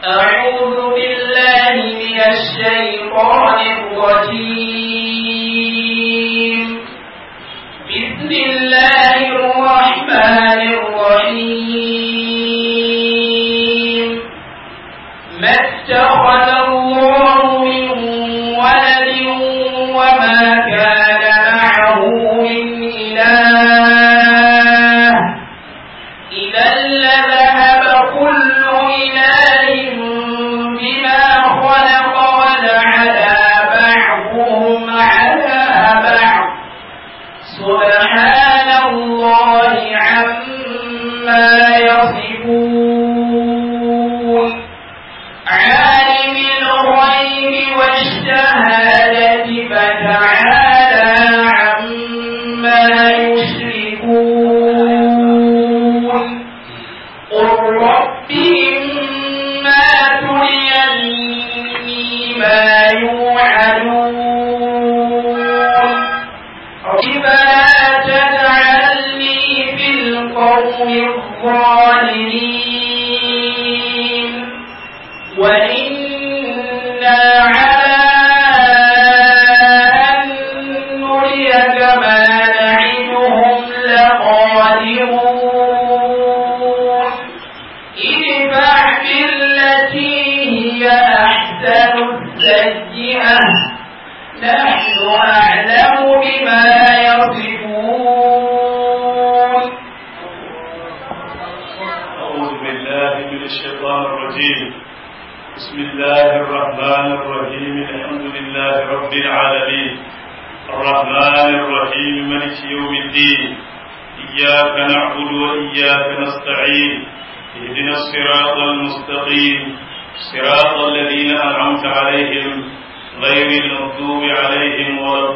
أعوذ بالله من الشيطان الرجيم بسم الله الرحمن الرحيم ما اتخذ الله من ولد وما كان معه من إله إذا لذهب كل إله بما خلق ولعلى بعضهم على بعض سبحان الله عما يصفون عالم الغيب والشهادة فتعالى عما يشركون قل رب إما تريني ما يوعدون رب لا تجعلني في القوم الظالمين وإنا على أن نريك ما نعدهم لقادرون ادفع بالتي هي أحسن السيئة نحن أعلم بما يصفون أعوذ بالله من الشيطان الرجيم بسم الله الرحمن الرحيم الحمد لله رب العالمين الرحمن الرحيم ملك يوم الدين إياك نعبد وإياك نستعين اهدنا الصراط المستقيم صراط الذين أنعمت عليهم غير المغضوب عليهم ولا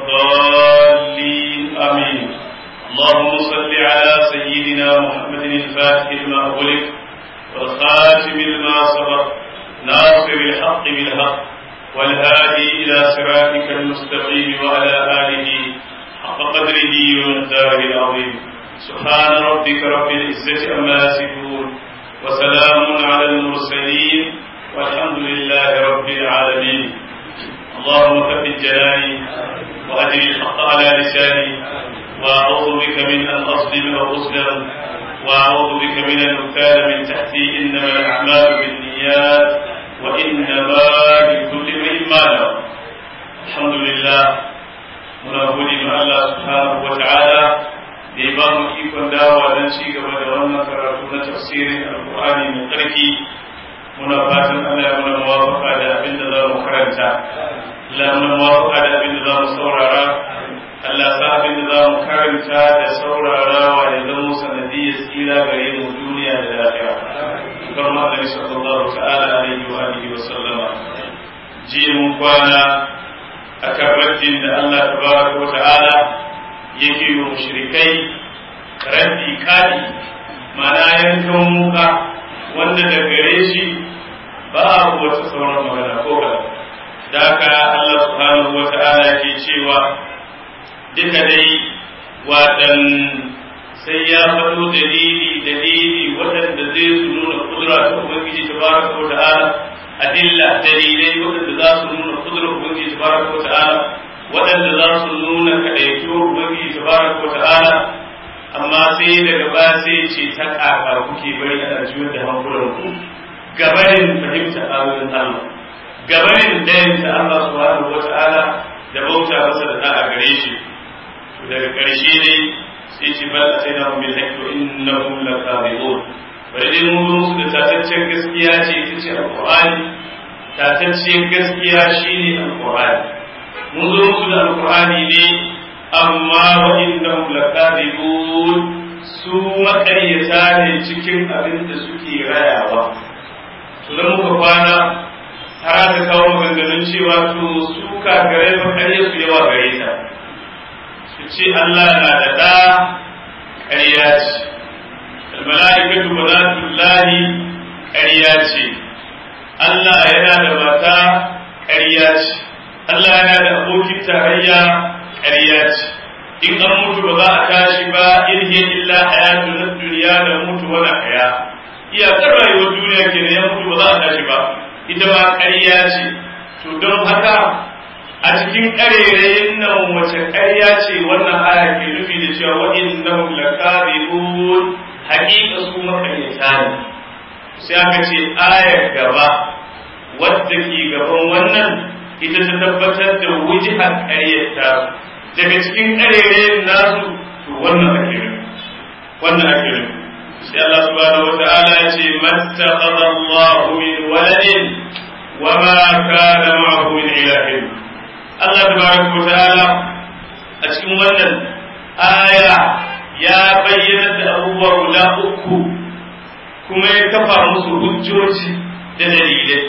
الضالين آمين اللهم صل على سيدنا محمد الفاتح لما أغلق والخاتم لما سبق ناصر الحق بالحق والهادي إلى صراطك المستقيم وعلى آله حق قدره ومقداره العظيم سبحان ربك رب العزة عما يصفون وسلام على المرسلين والحمد لله رب العالمين اللهم ثبت جلالي وأجل الحق على لساني وأعوذ بك من أن أظلم أو أظلم وأعوذ بك من أن أكال من تحتي إنما الأعمال بالنيات وإنما لكل امرئ ما نوى الحمد لله muna gode ma Allah subhanahu wa ta'ala da ya ba mu ikon dawowa don ci gaba da wannan karatu na tafsirin alkur'ani mai tsarki muna fatan Allah ya muna muwafaka da abin da za mu karanta Allah ya muna muwafaka da abin da za mu saurara Allah sa abin da za mu karanta da saurarawa ya zama sanadiyyar tsira gare mu duniya da lafiya. Kar ma Annabi sallallahu ta'ala alaihi wa alihi wa sallama. Jiya mun kwana a kan raddin da Allah tabaraka wa ta'ala yake yi wa mushrikai raddi kadi mana yankan muka wanda da gare shi ba a wata sauran magana ko ba. Da haka Allah subhanahu wa ta'ala ke cewa duka dai watan sai ya faɗo dalili dalili waɗanda zai su nuna kudura ta ubangiji ta baraka wa ta'ala adilla dalilai waɗanda za su nuna kudura ubangiji ta baraka wa ta'ala waɗanda za su nuna kaɗaituwar ubangiji ta baraka wa ta'ala amma sai daga ba sai ce ta ƙaƙa kuke bari ana juyar da hankulan ku gabanin fahimta ayoyin Allah gabanin dayan ta Allah subhanahu wa ta'ala da bauta masa da da'a gare shi daga ƙarshe ne sai ce bal sai na bil haqqi wa innahum lakadibun bari dai mun musu da tataccen gaskiya ce ita ce alqur'ani tataccen gaskiya shine alqur'ani mun zo musu da alqur'ani ne amma wa innahum lakadibun su makaryata ne cikin abin da suke rayawa to dan muka kwana har aka kawo maganganun cewa to su kagarai makarya su yawa gare ta su ce Allah na da ɗa ƙarya ce almala'ikatu banatullahi ƙarya ce Allah yana da mata ƙarya ce Allah yana da abokin tarayya ƙarya ce in an mutu ba za a tashi ba in hiya illa hayatu na duniya da mutu wani haya iyakar rayuwar duniya ke ya mutu ba za a tashi ba ita ma ƙarya ce to don haka a cikin ƙarerayin nan wace ƙarya ce wannan aya ke nufi da cewa wa'innahum lakadibun haƙiƙa su makaryata ne sai aka ce ayar gaba wadda ke gaban wannan ita ta tabbatar da wujihar ƙaryata daga cikin ƙarerayin nasu to wannan ake nufi wannan ake nufi sai Allah subhanahu wa ta'ala ya ce mattakhadha Allahu min waladin wa ma kana ma'ahu min ilahin Allah tabaraka wa ta'ala a cikin wannan aya ya bayyana da abubuwa guda uku kuma ya kafa musu hujjoji da dalilai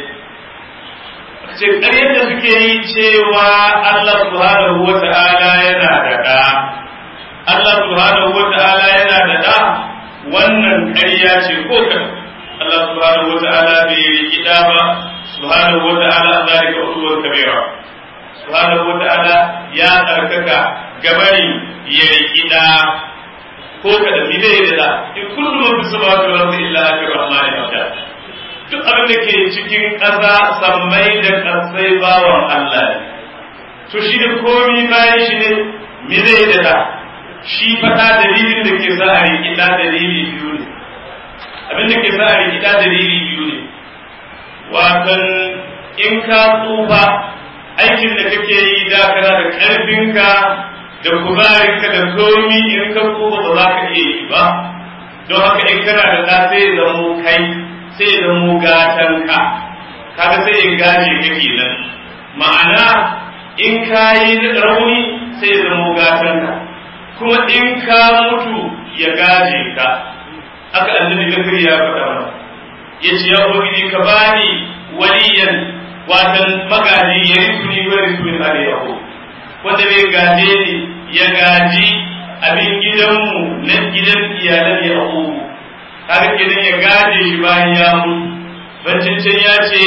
ce ƙaryar da suke yi cewa Allah subhanahu wa ta'ala yana da ɗa Allah subhanahu wa ta'ala yana da ɗa wannan ƙarya ce ko kan Allah subhanahu wa ta'ala bai riki ɗa ba subhanahu wa ta'ala an zalika usuwar kabira subhanahu wa ta'ala ya tsarkaka gabari ya riki ɗa ko kada mi zai da ɗa in kullu man fi samawati wal ardi illa ati rahmani abda duk abin da ke cikin ƙasa sammai da ƙasai bawan Allah ne to shi da komi bayan shi ne mi zai da ɗa shi faɗa dalilin da ke sa a riƙi ɗa dalili biyu ne abin da ke sa a riƙi ɗa dalili biyu ne watan in ka tsufa aikin da kake yi da kana da ƙarfinka da kuzarinka da komi in ka tsufa ba za ka iya yi ba don haka in kana da ɗa sai ya zamo kai sai ya zamo gatanka kaga sai ya gaje ka kenan ma'ana in ka yi rauni sai ya zamo gatanka kuma in ka mutu ya gaje ka aka annabi zakari ya faɗa mana ya ce ya ubangiji ka bani waliyan watan magaji ya risu ni wa risu min ali yahu wanda bai gaje ni ya gaji abin gidanmu na gidan iyalan yahu kaga kenan ya gaje shi bayan ya mutu bancin can ya ce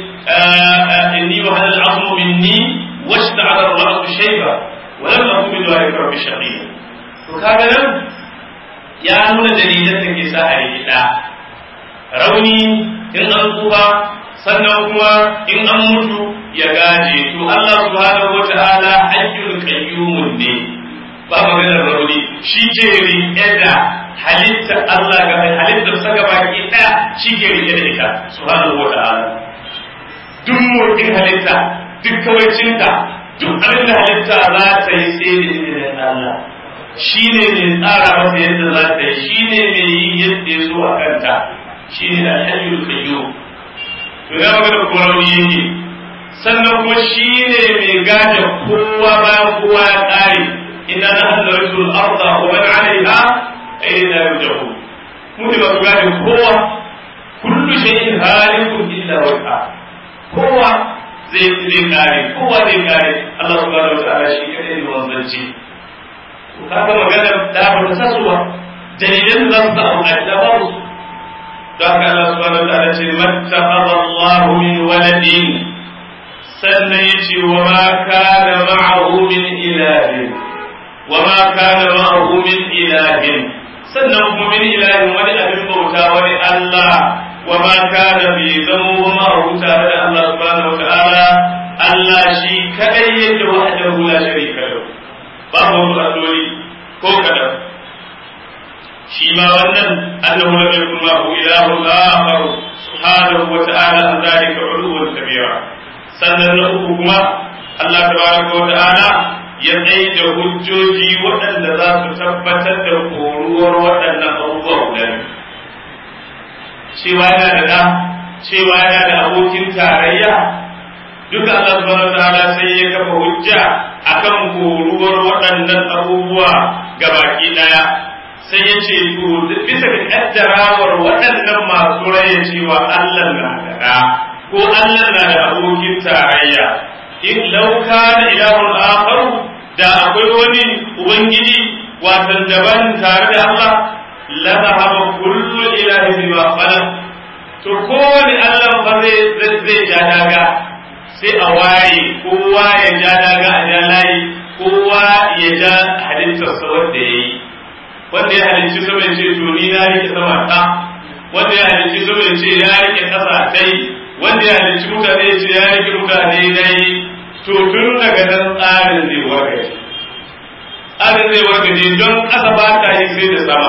inni wa hadal azmu minni washta'ala ar-ra'su shayba wa lam akun min dhalika rabbi shaqiya to kaga nan ya nuna dalilan da ke sa a yi da rauni in an tsufa sannan kuma in an mutu ya gaje to Allah subhanahu wata'ala hayyul qayyumun ne ba maganar rauni shi ke riƙe da halitta Allah ga halitta saka baki ɗaya shi ke riƙe da ita subhanahu wata'ala duk motsin halitta duk kawaicinta duk abin da halitta za ta yi sai da izinin Allah shi ne mai tsara masa yadda za ta yi shi ne mai yi yadda ya so a kanta shi ne da alhayyul qayyum to ya magana ko rauni yake sannan kuma shi ne mai gaje kowa bayan kowa ya tsare inna nahnu narisul arda wa man 'alayha ayna yurja'un mu ne masu gaje kowa kullu shay'in halikun illa wajha kowa zai zai kare kowa zai kare Allah subhanahu wa ta'ala shi kadai ne wanzanci kaga magana da ba ta sasuwa dalilan da za su samu a da babu su don haka Allah subhanahu wa ta'ala ce mattakhadha Allah min waladin sannan yace wa ma kana ma'ahu min ilahin wa ma kana ma'ahu min ilahin sannan kuma min ilahin wani abin bauta wani Allah wa ma kana bi zama ma'ahu tare da Allah subhanahu wa ta'ala Allah shi kadai yake wahdahu la sharika lahu babu wasu alloli ko kadan shi ma wannan annahu lam yakun ma'ahu ilahun akhar subhanahu wa ta'ala an zalika uluwan kabira sannan na uku kuma Allah tabaraka wa ta'ala ya tsaye da hujjoji waɗanda za su tabbatar da koruwar waɗannan abubuwa guda cewa yana da da cewa yana da abokin tarayya duka Allah subhanahu wa ta'ala sai ya kafa hujja akan koruwar waɗannan abubuwa gabaki ɗaya sai ya ce to bisa ga kaddarawar waɗannan masu raya cewa Allah na da ɗa ko Allah na da abokin tarayya in lauka da ilahun akharu da akwai wani ubangiji watan daban tare da Allah la zahaba kullu ilahi bima khalaq to kowane Allah ba zai zai ja daga sai a waye kowa ya ja daga a ja layi kowa ya ja halittarsa wanda ya yi wanda ya halicci sama ya ce to ni na rike sama ta wanda ya halicci sama ya ce ya rike ƙasa dai wanda ya halicci mutane ya ce ya rike mutane dai to tun daga nan tsarin zai wargaje tsarin zai wargaje don ƙasa ba ta yi sai da sama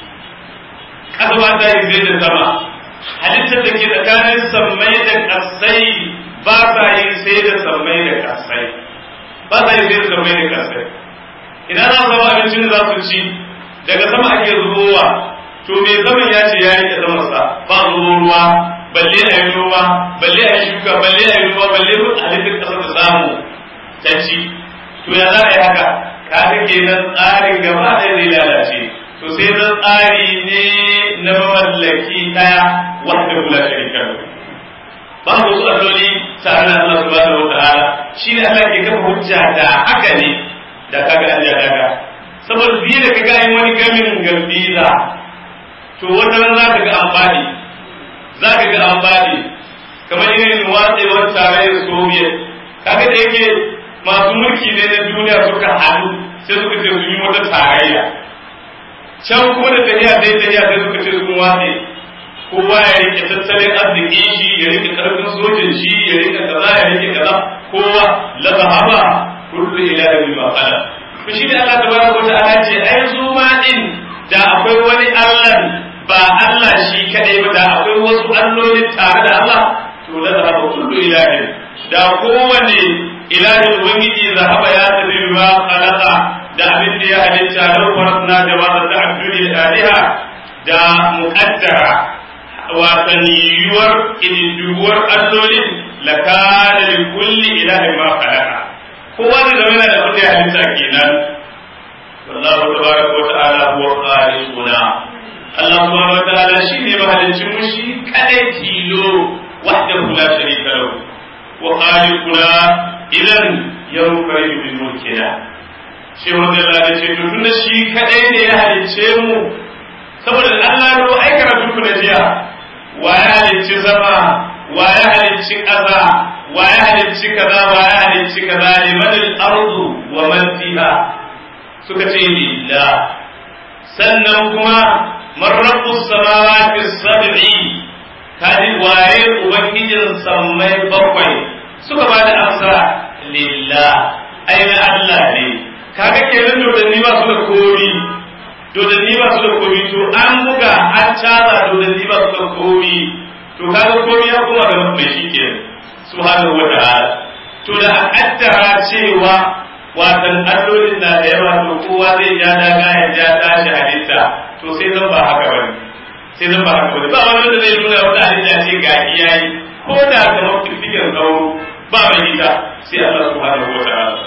ƙasa ba ta yi sai da sama halittar da ke tsakanin sammai da ƙasai ba sa yi sai da sammai da ƙasai ba sa yi sai da sammai da ƙasai ina za su zama abincin da za su ci daga sama ake zubowa to me zaman ya ce ya rike samarsa ba zubo ruwa balle a yi noma balle a yi shuka balle a yi noma balle a halittar ƙasar da samu ta ci to ya za a yi haka kaga kenan tsarin gaba ɗaya zai lalace to sai zan tsari ne na mamallaki ɗaya wanda kula sharika ba ku su alloli tare da Allah subhanahu wa ta'ala shi ne Allah ke kafa hujja da haka ne da kaga an daga saboda biye da kaga yin wani gamin gambiza to wata ran za ka ga amfani za ka ga amfani kamar irin watsewar tarayyar soviet kaga da yake masu mulki ne na duniya suka haɗu sai suka ce su yi wata tarayya can kuma da tafiya sai tafiya sai suka ce sun watse kowa ya rike tattalin arziki shi ya rike karfin sojin shi ya rike kaza ya rike kaza kowa la zahaba kullu ilahin bima qala to shi ne Allah tabaraka wa ta'ala ce ai su ma din da akwai wani Allah ba Allah shi kadai ba da akwai wasu alloli tare da Allah to la zahaba kullu ilahin da kowane ilahin ubangiji zahaba ya tafi bima khalaqa da abin da ya halitta lau farasna jama'a da abdul aliha da muqaddara watan yiwuwar ididduwar allolin lakana li kulli ilahin ma khalaqa kowa da zama yana da abin da ya halitta kenan wallahu tabaraka wa ta'ala huwa khaliquna Allah subhanahu wa ta'ala shine mahaliccin mu shi kadai tilo wahdahu la sharika lahu wa khaliquna idan yanfaridu bil mulkina shi wanda Allah ya ce to tunda shi kadai ne ya halicce mu saboda Allah ro ai karatu ku da jiya wa ya halicci sama wa ya halicci ƙasa wa ya halicci kaza wa ya halicci kaza liman al-ardu wa man fiha suka ce lillah sannan kuma man rabbus samawati sab'i kaji waye ubangijin sammai bakwai suka ba da amsa lillah ai na Allah ne kaga kenan dodanni ba su da komi dodanni ba su da komi to an buga an caza dodanni ba su da komi to kaga komi ya kuma ga mai shi ke subhanahu wata'ala to da a kaddara cewa watan allolin na da yawa to kowa zai ja daga ya ja tashi halitta to sai zan ba haka bane sai zan ba haka bane ba wani da zai nuna wata halitta ce ga iyayi ko da kamar fifikin sauro ba mai ita sai Allah subhanahu wata'ala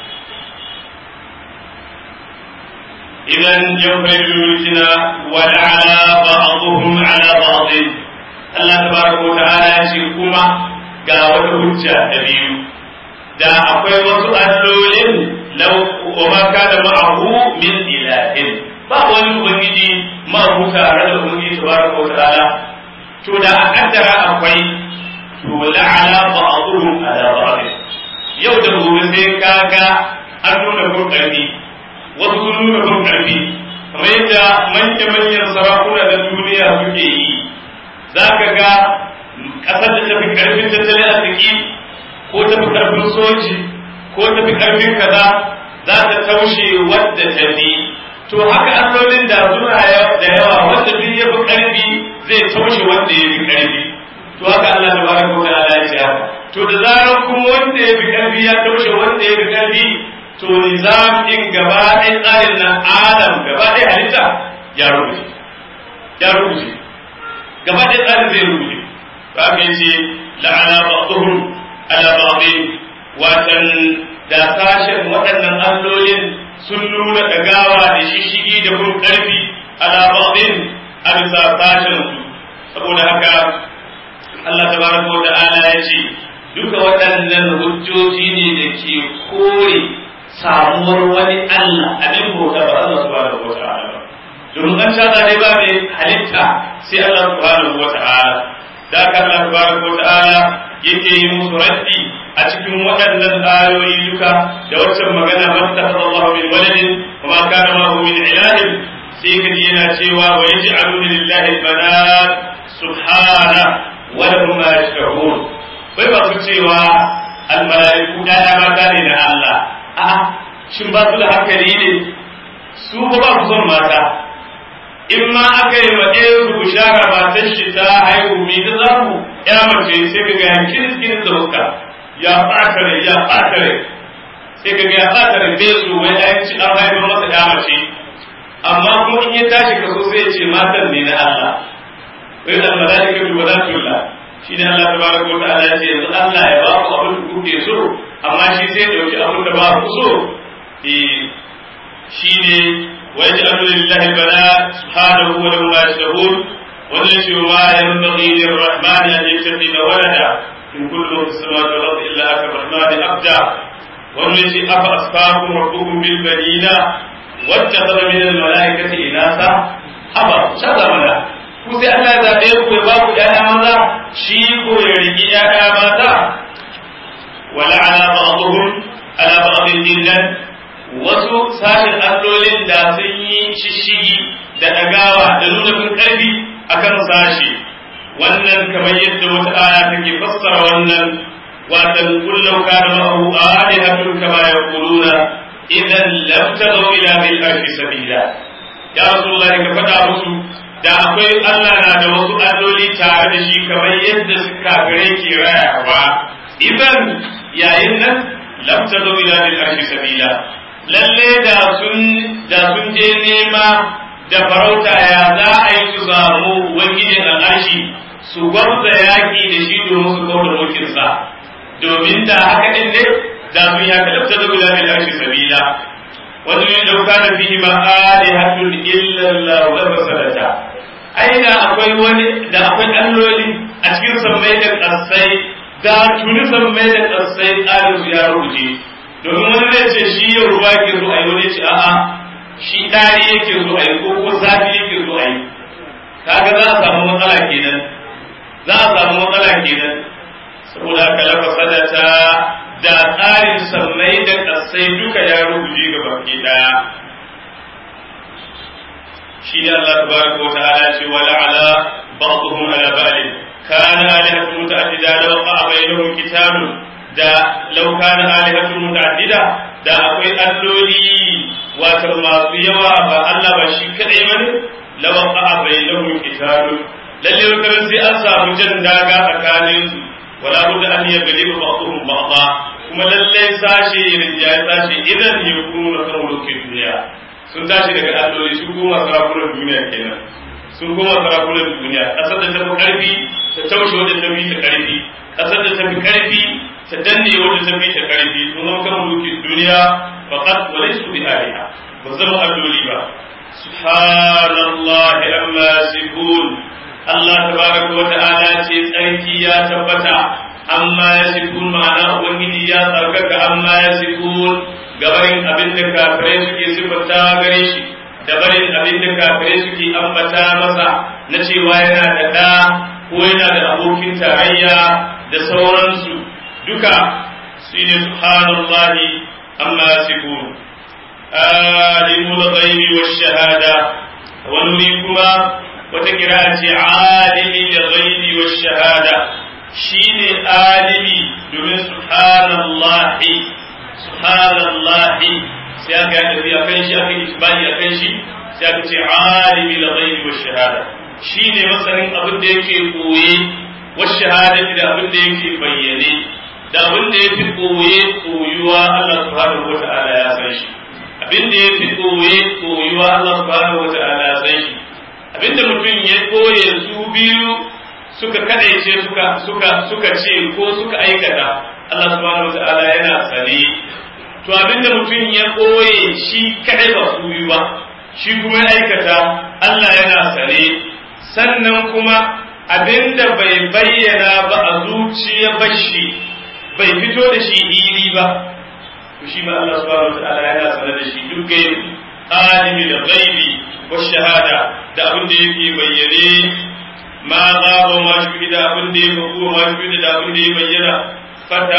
إذا ينفرد ملكنا ولعلى بعضهم على بعض الله تبارك وتعالى يشركما ga wata hujja ta biyu da akwai wasu allolin lau wa ma kana ma'ahu min ilahin ba wani ubangiji ma'ahu tare da ubangiji tabaraka wa ta'ala to da a kaddara akwai to la'ala ba'dhum ala ba'd yau da gobe sai kaga an nuna kun karfi wasu sun nuna kun karfi kamar yadda manya-manyan sarakuna da duniya suke yi za ka ga ƙasar da tafi karfin tattalin arziki ko tafi karfin soji ko tafi karfin kaza za ta taushe wadda ta fi to haka allolin da suna da yawa wanda duk ya fi karfi zai taushe wanda ya fi karfi to haka Allah ta baraka wa ta'ala ya ce haka to da zarar kuma wanda ya fi karfi ya taushe wanda ya fi karfi to nizam din gaba ɗaya tsarin na adam gaba ɗaya halitta ya rubuce ya rubuce gaba ɗaya tsarin zai rubuce ba ka yace la'ana ba'dhum ala ba'dhin watan da sashen waɗannan allolin sun nuna ɗagawa da shishigi da kun ƙarfi ala ba'dhin a bisa sashen su saboda haka Allah tabaraka wa ta'ala ya ce duka waɗannan hujjoji ne da ke kore samuwar wani Allah abin bauta ba Allah subhanahu wa ta'ala ba domin an sha ne ba mai halitta sai Allah subhanahu wa ta'ala da ka Allah subhanahu wa ta'ala yake yi musu raddi a cikin waɗannan ayoyi duka da waccan magana mattakhadha Allah min waladin wa ma kana ma min ilahin sai ka ji yana cewa wa yaj'aluna lillahi banat subhana wa lahum ma yashkurun bai ba su cewa al malaiku da mata ne na Allah a'a shin ba su da hankali ne su ba ba su son mata in ma aka yi wa ɗaya su bishara matan shi ta haihu mi ta zamu ya mace sai ka ga kiris kiris da hukka ya ɓata rai ya ɓata rai sai ka ga ya ɓata rai bai su wai an ci an haifar masa ya mace amma kuma in ya tashi kaso sai ya ce matan ne na Allah wai da malaika bi wadatullah shi ne Allah tabaraka wa ta'ala ya ce yanzu Allah ya ba ku abin da kuke so amma shi sai ya dauki abin da ba ku so eh shine ويجعل لله البنات سبحانه وله ما يشتهون وليس ما ينبغي للرحمن ان يتخذ ولدا ان كل من في السماوات والارض الا اتى الرحمن عبدا وليس افاسقاكم ربكم بالبنين واتخذ من الملائكه اناثا ابا شذا منا ku sai Allah ya zaɓe ku ya ba ku ‘ya'ya maza shi ko ya riƙi ‘ya'ya mata wala ala ba'dhum ala ba'dhin dinnan wasu sashen allolin da sun yi shishigi da ɗagawa da nuna fin ƙarfi a kan sashi wannan kamar yadda wata aya take fassara wannan watan kullau kana ma'ahu alihatun kama yaquluna idan lam tadaw ila bil arshi sabila ya rasulullahi ka faɗa musu da akwai Allah na da wasu alloli tare da shi kamar yadda suka gare ke rayawa idan yayin nan lam tadaw ila bil arshi sabila lalle da sun da sun je nema da farauta ya za a yi su samu ubangijin al'arshi su gwamza yaƙi da shi domin su kawo da mulkinsa domin da haka ɗin ne da sun ya kalabta da guda mai arshi sabila wani ne dauka da fihi ma alihatun illa Allah wa basalata ai da akwai wani da akwai alloli a cikin sammai da ƙasai da tuni sammai da ƙasai tsarin su ya rubuce domin wani zai ce shi yau ruwa yake so a yi wani ce a'a shi ɗari yake so a yi ko ko zafi yake so a yi kaga za a samu matsala kenan za a samu matsala kenan saboda haka lafa sadata da tsarin sammai da ƙasai duka ya rubuce ga baki ɗaya shi ne Allah tabaraka wa ta'ala ce wa la'ala ba'dhum ala ba'd kana alihatu muta'addida law qa'a bainahum kitabun da lauka na alihatun muta'addida da akwai alloli wato masu yawa ba Allah ba shi kadai bane lawan a bainahum kitabun lalle wata sai an samu jan daga tsakanin su wala budda an yagli ba'dhum ba'dha kuma lalle sashe rinjaye sashe idan yakunu kan mulkin duniya sun tashi daga alloli su kuma sarakunan duniya kenan sun kuma sarakunan duniya kasar da ta fi karfi ta taushe wadda ta fi ta karfi kasar da ta fi karfi ta danne wanda ta fi ta karfi sun zama kan mulki duniya faqat wa laysu bi aliha ba zama alloli ba subhanallah amma yasifun Allah tabaraka wa ta'ala ce tsarki ya tabbata amma yasifun ma'ana ubangiji ya tsarkaka amma yasifun gabarin abin da kafirai suke sifanta gare shi da barin abin da kafirai suke ambata masa na cewa yana da ɗa ko yana da abokin tarayya da sauransu duka su ne subhanallahi amma yasifun alimul ghaibi wash shahada wani wuri kuma wata kira ce alimi da ghaibi wash shahada shine alimi domin subhanallahi subhanallahi sai aka yi tafiya kan shi aka yi isbani a kan shi sai aka ce alimi da ghaibi wash shahada shine masanin abin da yake koye wash shahada da abin da yake bayyane da abin da ya fi koye koyuwa Allah subhanahu wa ta'ala ya san shi abin da ya fi koye koyuwa Allah subhanahu wa ta'ala ya san shi abin da mutum ya koye su biyu suka kadaice suka suka suka ce ko suka aikata Allah subhanahu wa ta'ala yana sane to abin da mutum ya koye shi kadai ba su biyu ba shi kuma ya aikata Allah yana sane sannan kuma abin da bai bayyana ba a zuciya bashi bai fito da shi hili ba to shi ma Allah subhanahu wa ta'ala yana sanar da shi duk gaibi alimi da ghaibi wa shahada da abin da yake bayyane ma gaba ma shi da abin da yake ko ma shi da abin da yake bayyana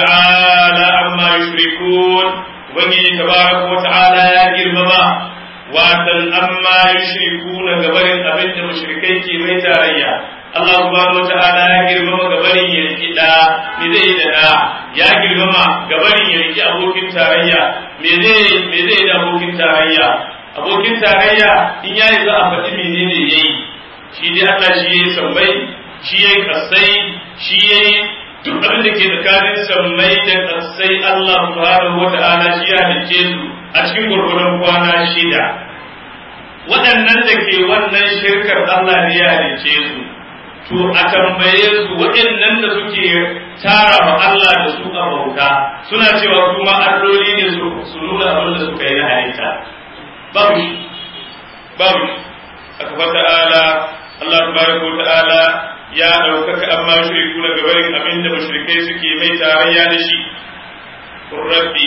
fata'ala amma yushrikun wani tabaraka wa ta'ala ya girmama watan amma yushrikuna gabarin abin da mushrikai ke mai tarayya Allah subhanahu wata'ala ya girmama gabarin ya riki da me zai da da ya girmama gabarin ya riki abokin tarayya me zai me zai da abokin tarayya abokin tarayya in yayi za a faɗi menene yayi shi dai Allah shi yayi sammai shi yayi kasai shi yayi duk abin da ke tsakanin sammai da kasai Allah subhanahu wata'ala shi ya halice su a cikin gurgurun kwana shida waɗannan da ke wannan shirkar Allah ne ya halice su to a tambaye su waɗannan da suke tara wa Allah da su a bauta suna cewa kuma alloli ne su nuna abin da suka yi na halitta babu shi babu shi aka fata ala Allah tabaraka wa ta'ala ya ɗaukaka amma shiriku na gabarin abin da mashirikai suke mai tarayya da shi rabbi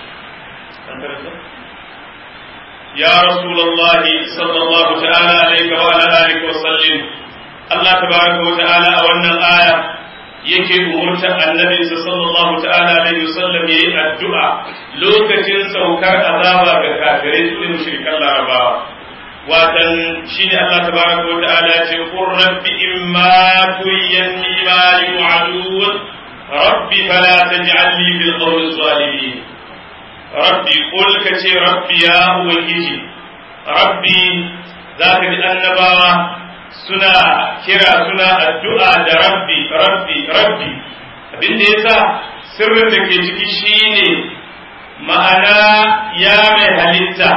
ya rasulullah sallallahu ta'ala alaihi wa ala alihi wa sallim Allah tabaraka wa ta'ala a wannan aya yake umurtar annabi sallallahu ta'ala alaihi wa sallam yayi addu'a lokacin saukar azaba ga kafirai su ne mushrikan larabawa watan shine Allah tabaraka wa ta'ala ya ce qur rabbi imma tuyanni ma yu'adun rabbi fala taj'alni bil qawmi zalimin rabbi qul ka ce rabbi ya ubangiji rabbi zaka ji annabawa suna kira suna addu'a da rabbi rabbi rabbi abinda yasa sirrin da ke ciki shine ma'ana ya mai halitta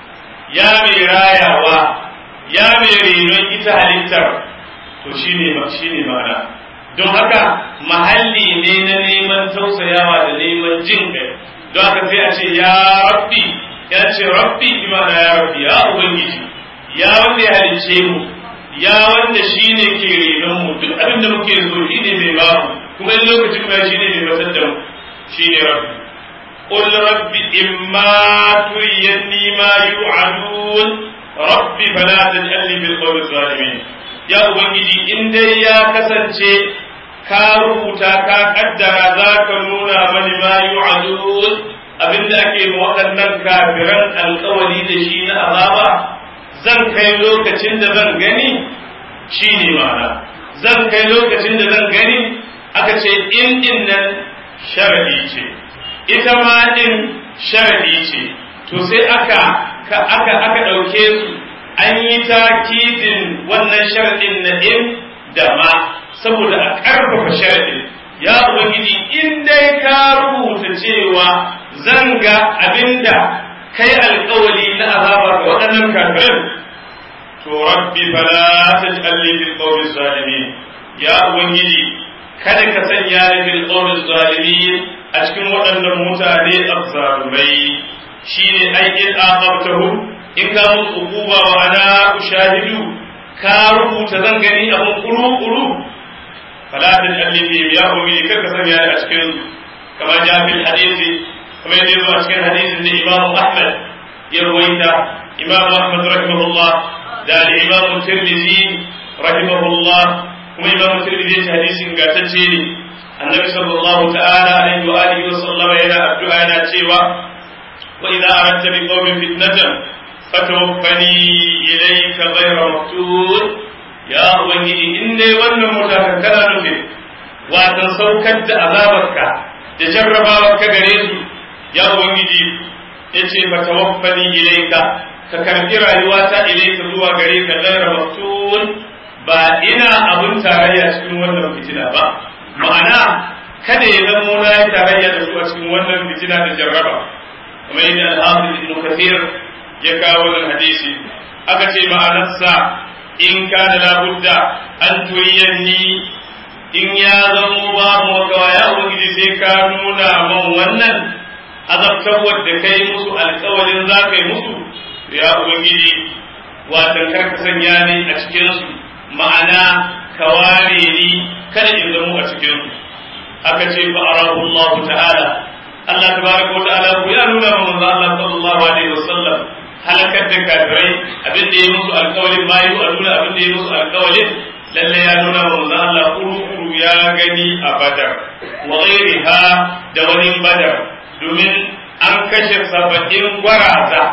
ya mai rayawa ya mai renon ita halittar to shine shine ma'ana don haka mahalli ne na neman tausayawa da neman jin kai don haka sai a ce ya rabbi ya ce rabbi bi ma'ana ya rabbi ya ubangiji ya wanda ya halicce mu ya wanda shine ke renon mu duk abin da muke so shine mai ba mu kuma in lokacin kuma shine mai batar da mu shine rabbi قل رب إما تريني ما يوعدون رب فلا تجعلني بالقوم الظالمين يا أبنجي إن دي يا كسنشي كاروتا كا قدر ذاك نونا من ما يوعدون abin da ake waɗannan kafiran alkawari da shi na azaba zan kai lokacin da zan gani shi ne mana zan kai lokacin da zan gani aka ce in din nan sharadi ce ita ma din sharadi ce to sai aka aka aka ɗauke su an yi takidin wannan sharadin na in da ma saboda a ƙarfafa sharadin ya ubangiji in dai ka rubuta cewa zan ga abinda kai alkawali na azaba ga waɗannan kafirin to rabbi fala taj'alni bil qawmi zalimin ya ubangiji kada ka sanya ni bil qawmi zalimin a cikin waɗannan mutane azzalumai shine ai in aqabtahum in ka musu uquba wa ana ushahidu ka rubuta zan gani abun kuru kuru fala taj'alni fi ya ubangiji kada ka sanya ni a cikin kama ja fil hadisi كما يجب أشكال حديث أن إمام أحمد يروينا إمام أحمد رحمه الله دا الإمام الترمذي رحمه الله كما إمام الترمذي حديث قاتتيني النبي صلى الله تعالى عليه وآله وسلم إلى الدعاء ناتيوا وإذا أردت بقوم فتنة فتوفني إليك غير مقتول يا أبني إني ون متفكرا نفي وتنسوكت عذابك تجربا كغريسو ya ubangiji ya ce ba tawaffani ilaika ka karbi rayuwata ilaika zuwa gare ka gaira maftun ba ina abun tarayya cikin wannan fitina ba ma'ana kada ya zamo na yi tarayya da su a cikin wannan fitina da jarraba kamar yadda al-hafiz ibn kathir ya kawo wannan hadisi aka ce ma'anarsa in kana labudda an turiyanni in ya zamo babu makawa ya ubangiji sai ka nuna man wannan azabtarwar da kai musu alkawarin za ka yi musu ya ubangiji watan kar ka sanya ni a cikinsu ma'ana ka ware ni kada in zamo a cikinsu aka ce fa arahu Allah ta'ala Allah tabaraka wa ta'ala ku ya nuna wa manzo Allah sallallahu alaihi wasallam halakar da kafirai abin da ya musu alkawarin bayi a nuna abin da ya musu alkawarin lalle ya nuna wa manzo Allah kuru ya gani a badar wa ghairiha da wani badar domin an kashe saba'in gwaraza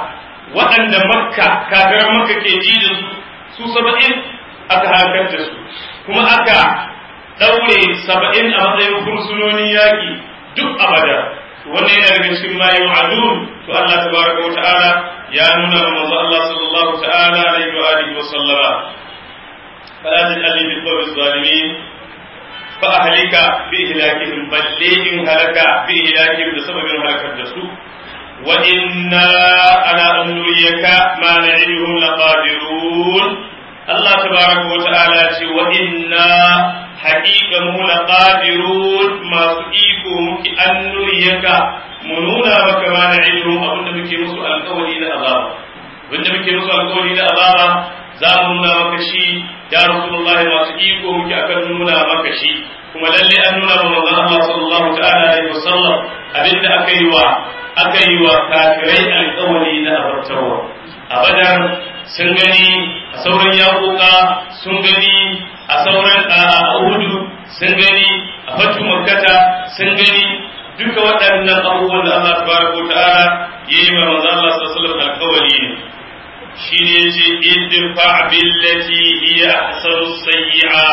waɗanda makka kafiran makka ke ji da su su saba'in aka halakar da su kuma aka ɗaure saba'in a matsayin fursunonin yaƙi duk abada wannan yana daga cikin ma yu'adun to Allah tabaraka wa ta'ala ya nuna wa manzo Allah sallallahu ta'ala alaihi wa alihi wa sallama fala taj'alni bil qawmi zalimin fa ahlika bi ihlakihim balle in halaka bi ihlakihim da sababin halakar da su wa inna ala an nuriyaka ma na'iduhum laqadirun Allah tabaraka wa ta'ala ce wa inna haƙiƙa mu laqadirun masu iko muke an nuriyaka mu nuna maka ma na ilmu abinda muke musu alƙawari na azaba abinda muke musu alƙawari na azaba za mu nuna maka shi ya rasulullah masu iko muke akan nuna maka shi kuma lalle an nuna wa manzon Allah sallallahu ta'ala alaihi wasallam abinda aka yi wa aka yi wa kafirai alƙawari na azabtarwa a badar sun gani a sauran yaƙoƙa sun gani a sauran a Uhudu sun gani a fatu makkata sun gani duka waɗannan abubuwan da Allah tabaraka ta'ala ya yi wa manzo Allah sallallahu alaihi wasallam alƙawari ne shine yace idfa billati hiya ahsanu sayyi'a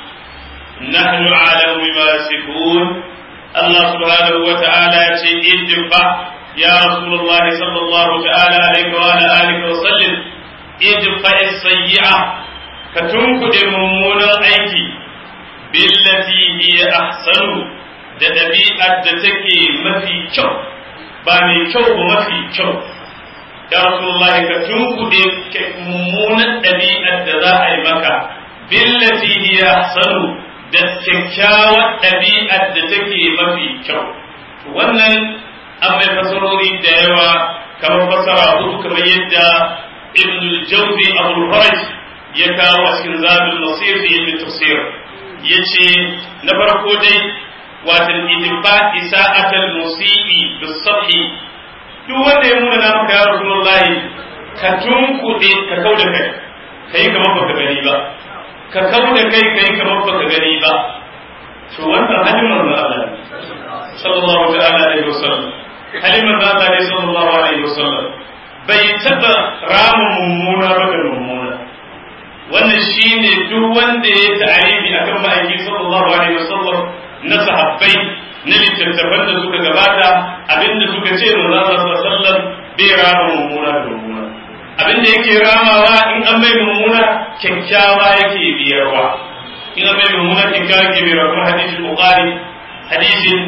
nahnu a'lamu bima yasifun Allah subhanahu wa ta'ala ya ce idfa ya rasulullahi sallallahu ta'ala alaihi wa ala alihi wa sallam idfa as-sayyi'a ka tunkuɗe mummunan aiki billati hiya ahsanu da ɗabi'ar da take mafi kyau ba mai kyau ba mafi kyau ya rasulullahi ka tunkuɗe mummunan ɗabi'ar da za a yi maka billati hiya ahsanu da kyakkyawar ɗabi'ar da take mafi kyau wannan an mai fasarori da yawa kamar fasara hudu kamar yadda ibn al-jawzi abul faraj ya kawo a cikin zabin nasir da ilmin tafsir ya ce na farko dai watan idfa isa'atal musibi bisabhi duk wanda ya muna maka ya rasulullahi ka tunkuɗe ka kau da kai ka yi kamar baka gani ba ka kau da kai ka yi kamar baka gani ba to wannan halin manzo Allah sallallahu ta'ala alaihi wasallam halin manzo Allah ne sallallahu alaihi wasallam bai taba rama mummuna ba da mummuna wannan shine duk wanda ya ta'arifi akan ma'aiki sallallahu alaihi wasallam na sahabbai na littattafan da suka gabata abinda suka ce manzo Allah sallallahu alaihi wasallam bai rama mummuna da mummuna abinda yake ramawa in an bai mummuna kyakkyawa yake biyarwa in an bai mummuna kyakkyawa yake biyarwa kuma hadisin bukhari hadisin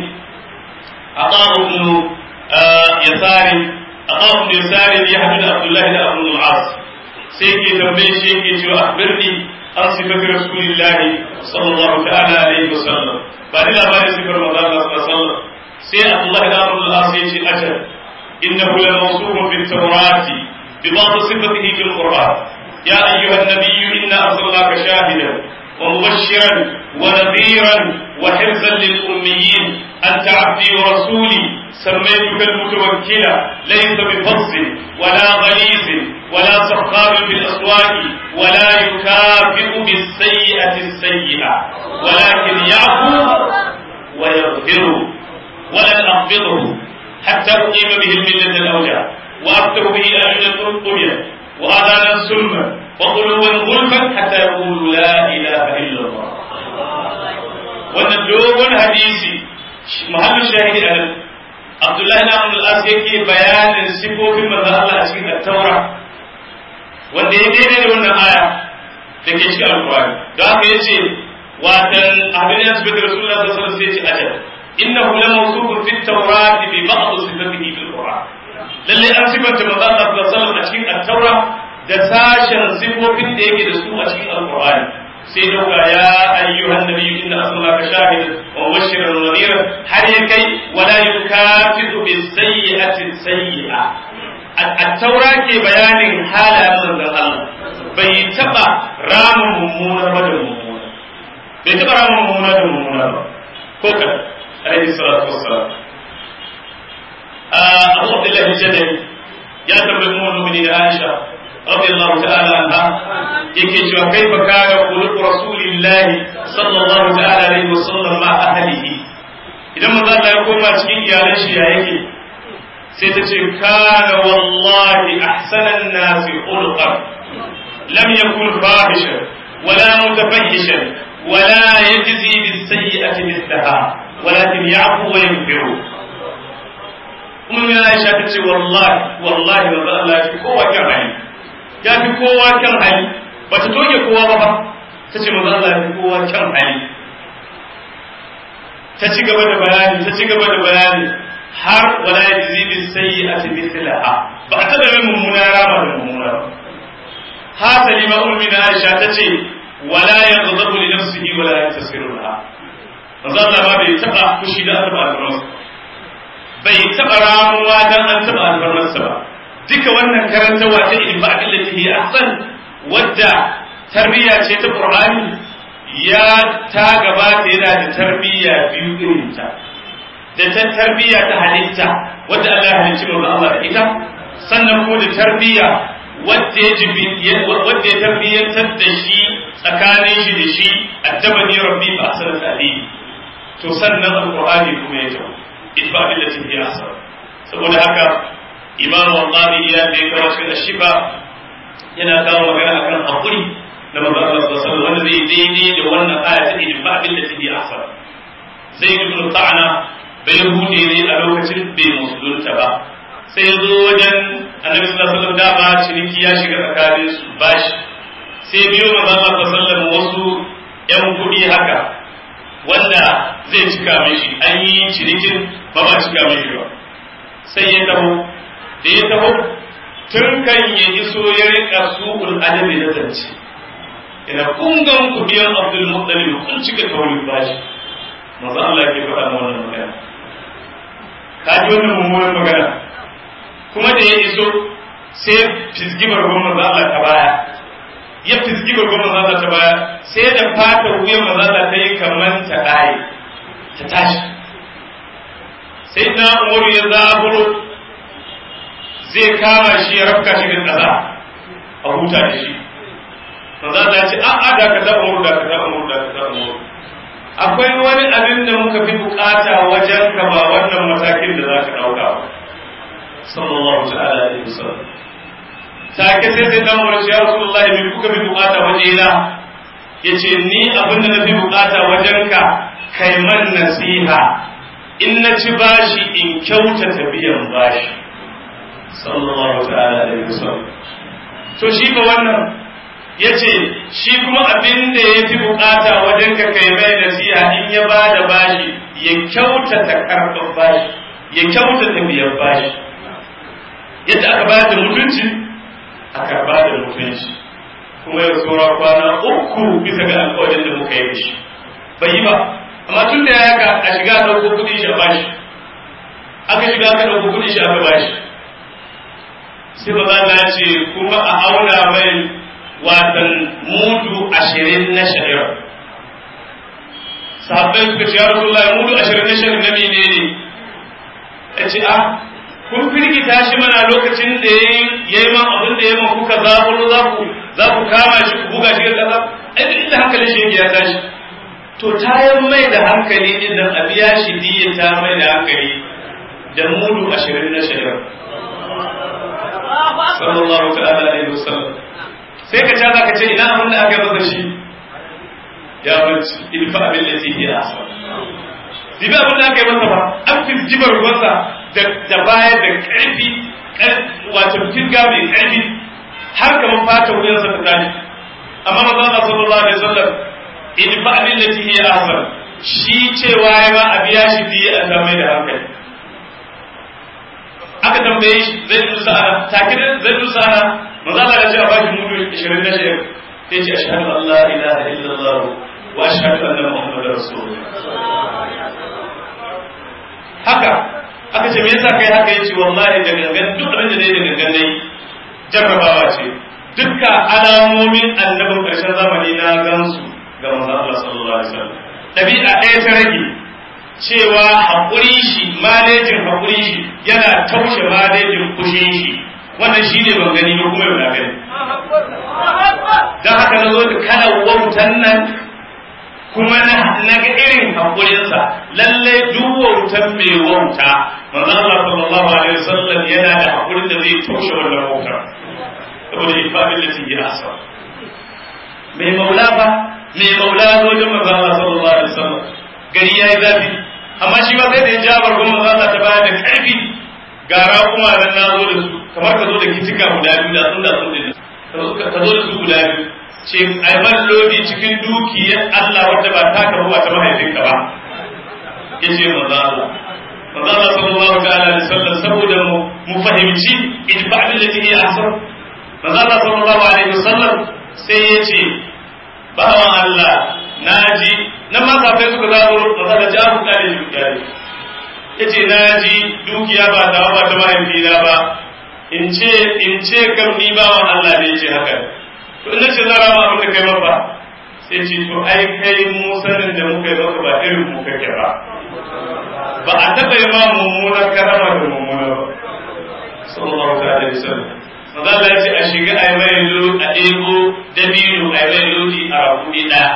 aqamu ibn yasari aqamu ibn yasari ya hadu da abdullahi da abu al-as sai ke tambaye shi yake cewa akhbirni an sifati rasulillahi sallallahu ta'ala alaihi wasallam ba ni labarin sifar manzo Allah sallallahu alaihi wasallam sai Abdullah da Abu al-As ya ce ajal innahu la mawsufun fi at-taurati bi ba'd sifatihi fi al-Qur'an ya ayyuha an-nabiy inna arsalnaka shahidan wa mubashiran wa nadhiran wa hirzan lil-ummiyin anta 'abdi wa rasuli سميتك المتوكلة ليس بفظ ولا غليظ ولا سخاب في الأسواق ولا يكافئ بالسيئة السيئة ولكن يعفو ويغفر ولن أقبضه حتى أقيم به الملة الأوجع وأفتح به أعينا طميا وآذانا سلما وقلوبا غلفا حتى يقولوا لا إله إلا الله wannan hadisi mahallin shahidi a nan Abdullahi na Abdul As yake bayanin sifofin manzon Allah a cikin At-Taura wanda ya daidai da wannan aya da ke cikin Al-Qur'ani da haka yace watan abin da sabbi Rasulullah sallallahu alaihi wasallam sai ce ajal innahu la mawsufun fi at-Taurati bi ba'd sifatihi fil Qur'an lalle an sifanta manzon Allah sallallahu alaihi wasallam a cikin At-Taura da sashen sifofin da yake da su a cikin Al-Qur'ani sai dauka ya ayyuhan nabiyyu inna arsalnaka shahidan wa mubashiran wa nadhiran har ya kai wala yukafidu bis sayyi'ati sayyi'a at-taura ke bayanin halayen manzon Allah bai taba rama mummuna ba da mummuna bai taba rama mummuna da mummuna ba ko kan alaihi salatu wassalam Abu Abdullah Jadali ya tambayi mu mu'minin Aisha radiyallahu ta'ala anha yake cewa kaifa kana khuluq rasulillahi sallallahu ta'ala alaihi wasallam ma ahlihi idan manzo Allah ya koma cikin iyalan shi ya yake sai ta ce kana wallahi ahsanan nasi khuluqan lam yakun fahishan wala mutafahhishan wala yajzi bis sayyi'ati mithlaha walakin ya'fu wa yaghfiru umma Aisha ta ce wallahi wallahi manzo Allah ya fi kowa kan hali ya fi kowa kan hali bata toge kowa ba ba ta ce manzo Allah ya fi kowa kan hali ta ci gaba da bayani ta ci gaba da bayani har wala yajzi bis sayyi'ati mithlaha ba a taba mai mummuna rama da mummuna ba hasali ma ummi na Aisha ta ce wala yaghdabu li nafsihi wala yantasiru laha manzo Allah ba bai taba fushi da Allah ba bai taba ramuwa dan an taba albarmarsa ba duka wannan karantawa ta ilmi billati hi ahsan wadda tarbiyya ce ta Qur'ani ya ta gabata yana da tarbiyya biyu irin ta da ta tarbiyya ta halitta wadda Allah ya halicci manzo Allah da ita sannan ko da tarbiyya wadda ya jibi wadda ya tarbiyyantar da shi tsakanin shi da shi addabani rabbi fa ahsana ta'dib to sannan alqur'ani kuma ya tawo idfa billati hi ahsan saboda haka imam wallahi ya da ya kawo shi shifa yana kawo magana akan hakuri da manzo Allah sallallahu alaihi wasallam wanda zai daidai da wannan aya ta idfa billati hi ahsan zai ibn ta'ana bai hude ne a lokacin bai musulunta ba sai ya zo wajen annabi sallallahu alaihi wasallam dama ciniki ya shiga tsakanin su bashi sai biyo manzo Allah sallallahu alaihi wasallam wasu yan kuɗi haka wanda zai cika mishi an yi cinikin ba ba cika mishi ba sai ya taho da ya taho tun kan ya iso ya rika su'ul adabi na zance ina kungan ku biyan Abdul Muttalib kun cika kawai bashi manzo Allah ke faɗa wannan magana ka ji wannan mummunan magana kuma da ya iso sai fizgi bargon manzo Allah ta baya ya fizgi bargon manzo Allah ta baya sai da fata wuyan manzo Allah ta yi kaman ta dai ta tashi sai na Umar ya zaburo zai kama shi ya rafka shi da kaza a huta da shi manzo Allah ya ce a'a da ka da Umar da ka da Umar da ka da Umar akwai wani abin da muka fi bukata wajen ka ba wannan matakin da za ka ɗauka ba sallallahu ta'ala alaihi wasallam take sai sai dan wurin ya rasulullah me kuka fi bukata waje na yace ni abin da na fi bukata wajen ka kai man nasiha in na ci bashi in kyautata biyan bashi sallallahu ta'ala alaihi wasallam to shi ba wannan ya ce shi kuma abin da ya fi bukata wajen ka kai mai nasiha in ya ba da bashi ya kyautata karɓar bashi ya kyautata biyan bashi yadda aka ba da mutunci a karɓa da mutunci kuma ya tsora kwana uku bisa ga alƙawarin da muka yi shi bai yi ba amma tun da ya ga a shiga ɗauko kuɗin shi a bashi aka shiga aka ɗauko kuɗin shi aka bashi sai ba za ce kuma a auna mai watan mudu ashirin na sha'ira sahabbai suka ce ya rasulullah mudu ashirin na sha'ira na mene ne ya ce a kun firgita shi mana lokacin da ya yi man abin da ya man kuka zaɓuro za ku za ku kama shi ku buga shi ga ƙasa ai duk inda hankalin shi ya tashi to tayan mai da hankali din nan a biya shi diya ta mai da hankali da mudu ashirin na sha'ira sallallahu ta'ala alaihi wasallam sai ka caza ka ce ina abin da aka yi masa shi ya barci ilfa abin da ke iya asa dibi abin da aka yi masa ba an fi jibar ruwansa da baya da ƙarfi wato firga mai ƙarfi har kamar fata wuyansa ta tashi amma maza Allah sallallahu alaihi wasallam ilfa abin da ke iya asa shi cewa ya ma a biya shi biye a samai da hankali aka tambaye shi zai dusa ana take zai dusa ana manzo Allah ya ce a bashi mudu 20 na shayar sai ce ashhadu an la ilaha illallah wa ashhadu anna muhammadar rasulullah haka aka ce me yasa kai haka yace wallahi da gangan duk abin da dai da gangan dai jarrabawa ce dukkan alamomin annabin karshen zamani na gansu ga manzo Allah sallallahu alaihi wasallam dabi'a ɗaya ta rage cewa haƙuri shi malejin haƙuri shi yana taushe malejin kushin shi wannan shi ne ban gani ba kuma yau na gani don haka na zo da kana wautan nan kuma na ga irin haƙurinsa lalle duk wautan mai wauta manzo Allah sallallahu alaihi wasallam yana da haƙurin da zai toshe wannan wautar saboda ifadin da take asa mai maula ba mai maula zo da manzo Allah sallallahu alaihi wasallam gari yayi zafi amma shi ba sai da ya jabar kuma manzo Allah ta baya da karfi gara kuma dan na zo da su kamar ka zo da kitika guda biyu da sun da sun da ka zo da su guda biyu ce ai ban lodi cikin dukiyar Allah wadda ba ta karu ba ta mahaifinka ba yace manzo Allah manzo Allah sallallahu alaihi wasallam saboda mu fahimci idfa billati hi ahsan manzo Allah sallallahu alaihi wasallam sai yace bawan Allah naji nan ma kafai suka zazo manzo da jabu kare dukiya yace naji dukiya ba ta ba ta mahaifina ba in ce in ce kam ni bawan Allah ne yace haka to ina ce zara ma abin da kai maka sai ce to ai kai mu sanin da muka yi maka ba irin mu kake ba ba a taɓa yi ma mummuna karama da mummuna ba sallallahu alaihi wasallam maza Allah ya ce a shiga a yi mai lodi a ɗebo dabino a yi mai lodi a rakumi ɗaya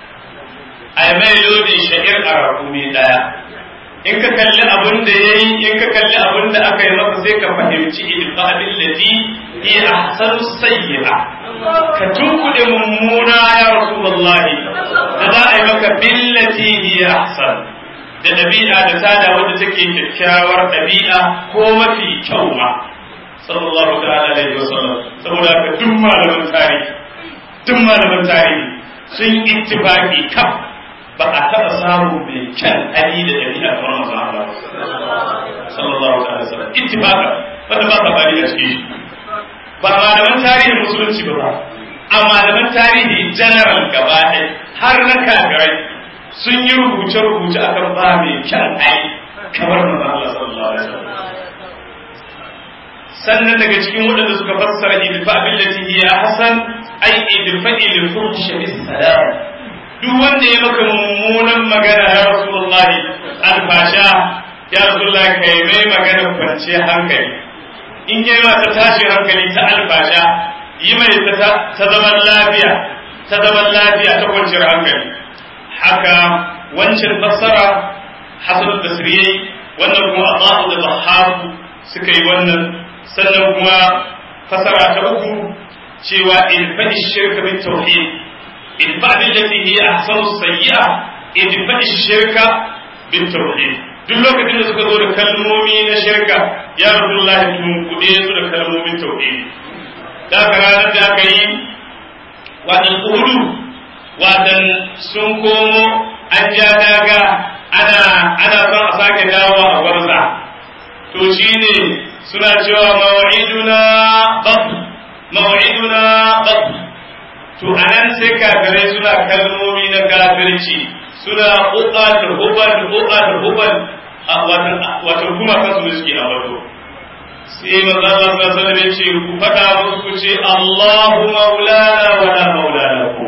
a yi mai lodi sha'ir a rakumi ɗaya in ka kalli abin da ya yi in ka kalli abin da aka yi masa sai ka fahimci ilfa abin lati iya ahsanu sayyi'a ka tunkuɗe mummuna ya rasulullahi da za a yi maka billati hiya ahsan da ɗabi'a da tada wadda take kyakkyawar ɗabi'a ko mafi kyau ma sallallahu ta'ala alaihi wasallam saboda haka duk malaman tarihi duk malaman tarihi sun ittifaqi kaf ba a taɓa samu mai kyan hali da ɗabi'a kamar manzon Allah sallallahu ta'ala alaihi wasallam ittifaqa wanda ba ta bari a cikin shi ba malaman tarihin musulunci ba a malaman tarihi general gaba ɗaya har na kafirai sun yi rubuce-rubuce akan ba mai kyan ai kamar manzon Allah sallallahu alaihi wasallam sannan daga cikin waɗanda suka fassara idfa billati hiya hasan ai idfa il fuhsh bis salam duk wanda ya maka mummunan magana ya rasulullah alfasha ya rasulullah kai mai magana kwanciyar hankali in yi ta tashin hankali ta alfasha yi mai ta zaman lafiya ta zaman lafiya ta kwanciyar hankali haka wancan fassara hasan basri wannan kuma Allahu da Bahabu suka yi wannan sannan kuma fasara ta uku cewa in faɗi shirka bin tauhid in faɗi lati hiya ahsanu sayyi'a in faɗi shirka bin tauhid duk lokacin da suka zo da kalmomi na shirka ya rasulullah tun kuɗe su da kalmomin tauhid da ka ranar da aka yi wadan uhudu wadan sun komo an ja daga ana ana son a sake dawowa a gwarza to shine suna cewa mawa'iduna bab mawa'iduna bab to anan sai kafirai suna kalmomi na kafirci suna uqal hubal uqal hubal wato kuma kansu da suke a wato sai manzo Allah sallallahu alaihi wasallam ce ku fada musu ku ce Allahu maulana wa la maulana ku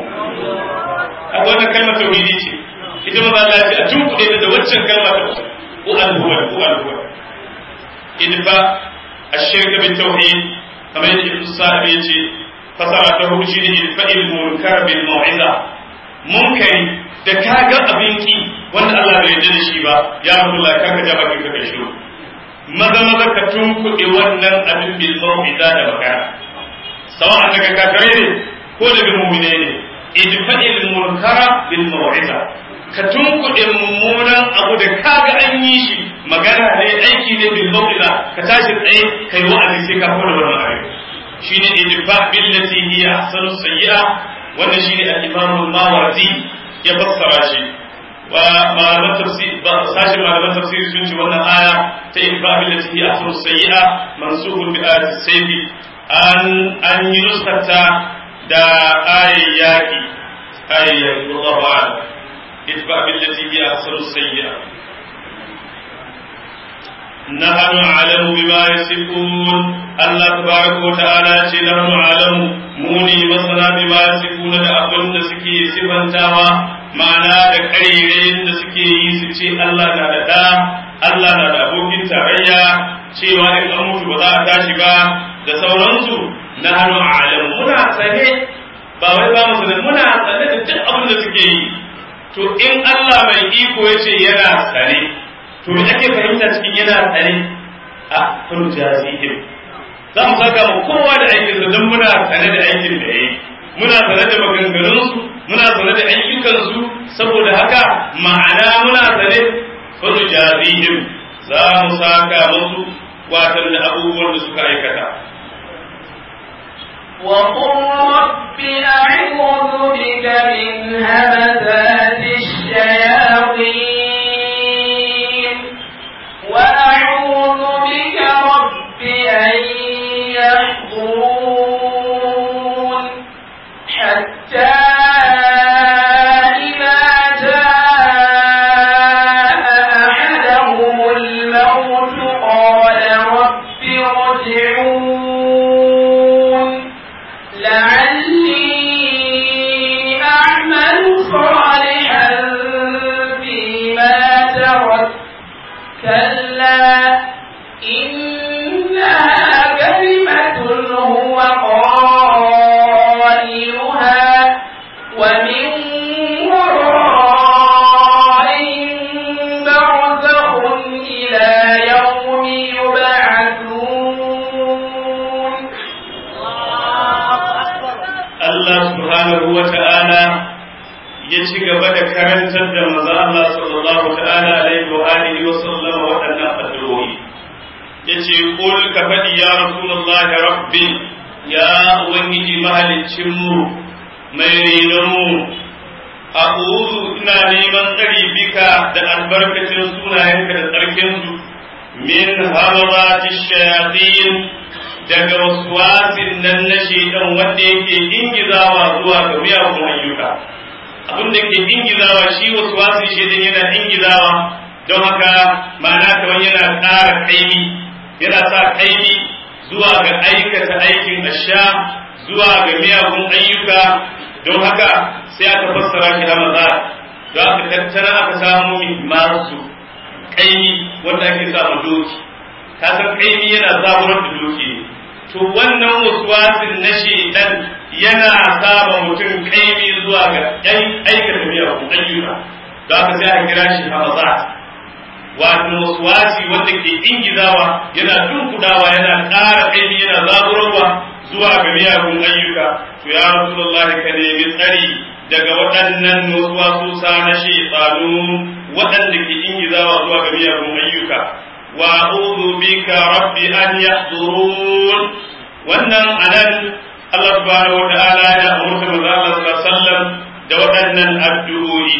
a wannan kalmar tauhidi ce ita manzo Allah ya ce a tunkuɗe da waccan kalma ta uqal hubal uqal hubal idfa الشرك بالتوحيد كما يجي في الصاحب يجي فصارته شيء الفئل المنكر بالموعظة منكر da ka ga abinki wanda Allah bai yarda da shi ba ya Rasulullah ka ka ja bakin ka kai shiru maza maza ka tunkuɗe wannan abin bil mau'iza da magana sawa'an daga kafirai ne ko daga mu'mine ne idfa'il munkara bil mau'iza ka tunkuɗe mummunan abu da kaga an yi shi magana ne aiki ne bil mau'iza ka tashi tsaye kai wa'azi sai ka fara wannan abin shine idfa billati hiya ahsanu sayyi'a wannan shine al-imam al-mawardi ya fassara shi wa malaman tafsir ba sashi malaman tafsir sun ce wannan aya ta idfa billati hiya ahsanu sayyi'a mansubun bi ayati sayfi an an yi nuskata da ayyaki ayyaki wallahu a'lam ادفع بالتي هي احسن السيئه نحن أعلم بما يصفون الله تبارك وتعالى نحن أعلم موني مثلا بما يصفون da abin da suke sifantawa ma'ana da ƙaririn da suke yi su ce Allah na da ɗa Allah na da abokin tarayya cewa in an mutu ba za a tashi ba da sauransu na hannu alamu muna sane ba wai ba mu muna sane da duk abin da suke yi to in Allah mai iko yace yana sane to me ake fahimta cikin yana sane a furu jazihim za mu saka mu kowa da aikin sa don muna sane da aikin da yayi muna sane da maganganunsu muna sane da ayyukansu saboda haka ma'ana muna sane furu jazihim za mu saka musu watan da abubuwan da suka aikata وقل رب أعوذ بك من همزات الشياطين وأعوذ بك رب أن يحضرون حتى إذا جاء أحدهم الموت قال رب ارجعون لعلي أعمل صالحا فيما ترك كلا إنها كلمة هو قائلها ومن ورائهم برزخ إلى يوم يبعثون Allah subhanahu wa ta'ala ya ci gaba da karantar da maza Allah sallallahu ta'ala alaihi wa alihi wa sallama waɗannan addu'o'i yace qul ka faɗi ya rasulullah rabbi ya ubangiji mahaliccin mu mai renon mu a'udhu ina neman tsari bika da albarkacin sunayenka da tsarkin su min hamarati shayatin daga waswasin nan na shaitan wanda yake ingizawa zuwa ga miyagun ayyuka abin da ke ingizawa shi waswasin shaitan yana ingizawa don haka ma'ana kamar yana ƙara kaimi yana sa kaimi zuwa ga aikata aikin asha zuwa ga miyagun ayyuka don haka sai aka fassara shi hamaza don aka tattara aka samu masu kaimi wanda ake samu doki ka san kaimi yana zaburar da doki ne to wannan waswasin na shedan yana saba mutum kaimi zuwa ga aikata miyagun ayyuka don haka sai aka kira shi hamaza wato waswasi wanda ke ingizawa yana tunkudawa yana ƙara kaimi yana zaburarwa zuwa ga miyagun ayyuka to ya rasulullah ka nemi tsari daga waɗannan waswasu na shaytanu waɗanda ke ingizawa zuwa ga miyagun ayyuka wa a'udhu bika rabbi an yahdurun wannan anan Allah subhanahu wata'ala ya umurta manzo Allah sallallahu alaihi wasallam da waɗannan addu'o'i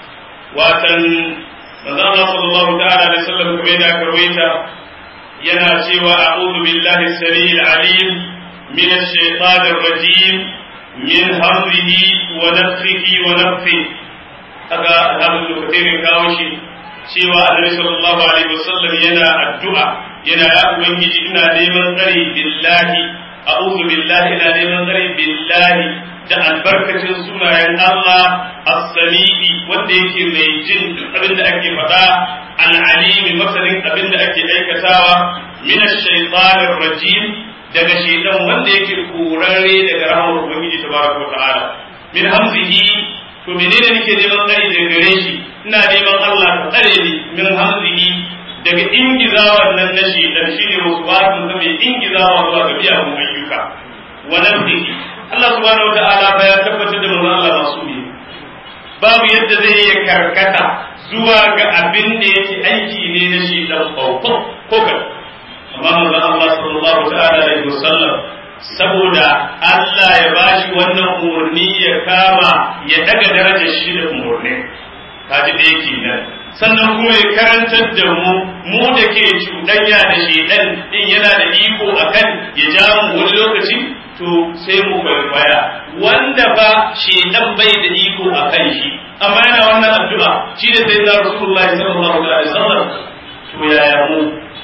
watan manzo Allah sallallahu ta'ala alaihi wasallam kuma yana karwaita yana cewa a'udhu billahi as-sami'il 'alim min ash-shaytanir rajim min hamzihi wa nafthihi wa nafthihi kaga alhamdu lokacin kawo shi cewa annabi sallallahu alaihi wasallam yana addu'a yana ya ubangiji ina neman tsari billahi a'udhu billahi ina neman tsari billahi da albarkacin sunayen Allah as-sami'i wanda yake mai jin duk abin da ake faɗa al-alimi masanin abin da ake aikatawa min ash-shaytanir rajim daga shaytan wanda yake kurare daga rahmar ubangiji tabaraka wa ta'ala min hamzihi to menene nake neman tsari daga gare shi ina neman Allah ka tsare ni min hamzihi daga ingizawa nan na shi dan shine wasu ba su zama ingizawa zuwa ga biya mun ayyuka wa nafsihi Allah subhanahu wataala fa ya tabbatar da manzon Allah masu ne babu yadda zai yi karkata zuwa ga abin da yake aiki ne na shi dan farko ko ka amma manzon Allah sallallahu ta'ala alaihi wasallam saboda Allah ya bashi wannan umarni ya kama ya daga darajar shi da umarni kaji da yake nan sannan kuma ya karantar da mu mu da ke cuɗanya da shedan din yana da iko akan ya ja mu wani lokaci to sai mu kwaikwaya wanda ba shedan bai da iko akan shi amma yana wannan addu'a shi da sai da Rasulullahi sallallahu alaihi wasallam to yaya mu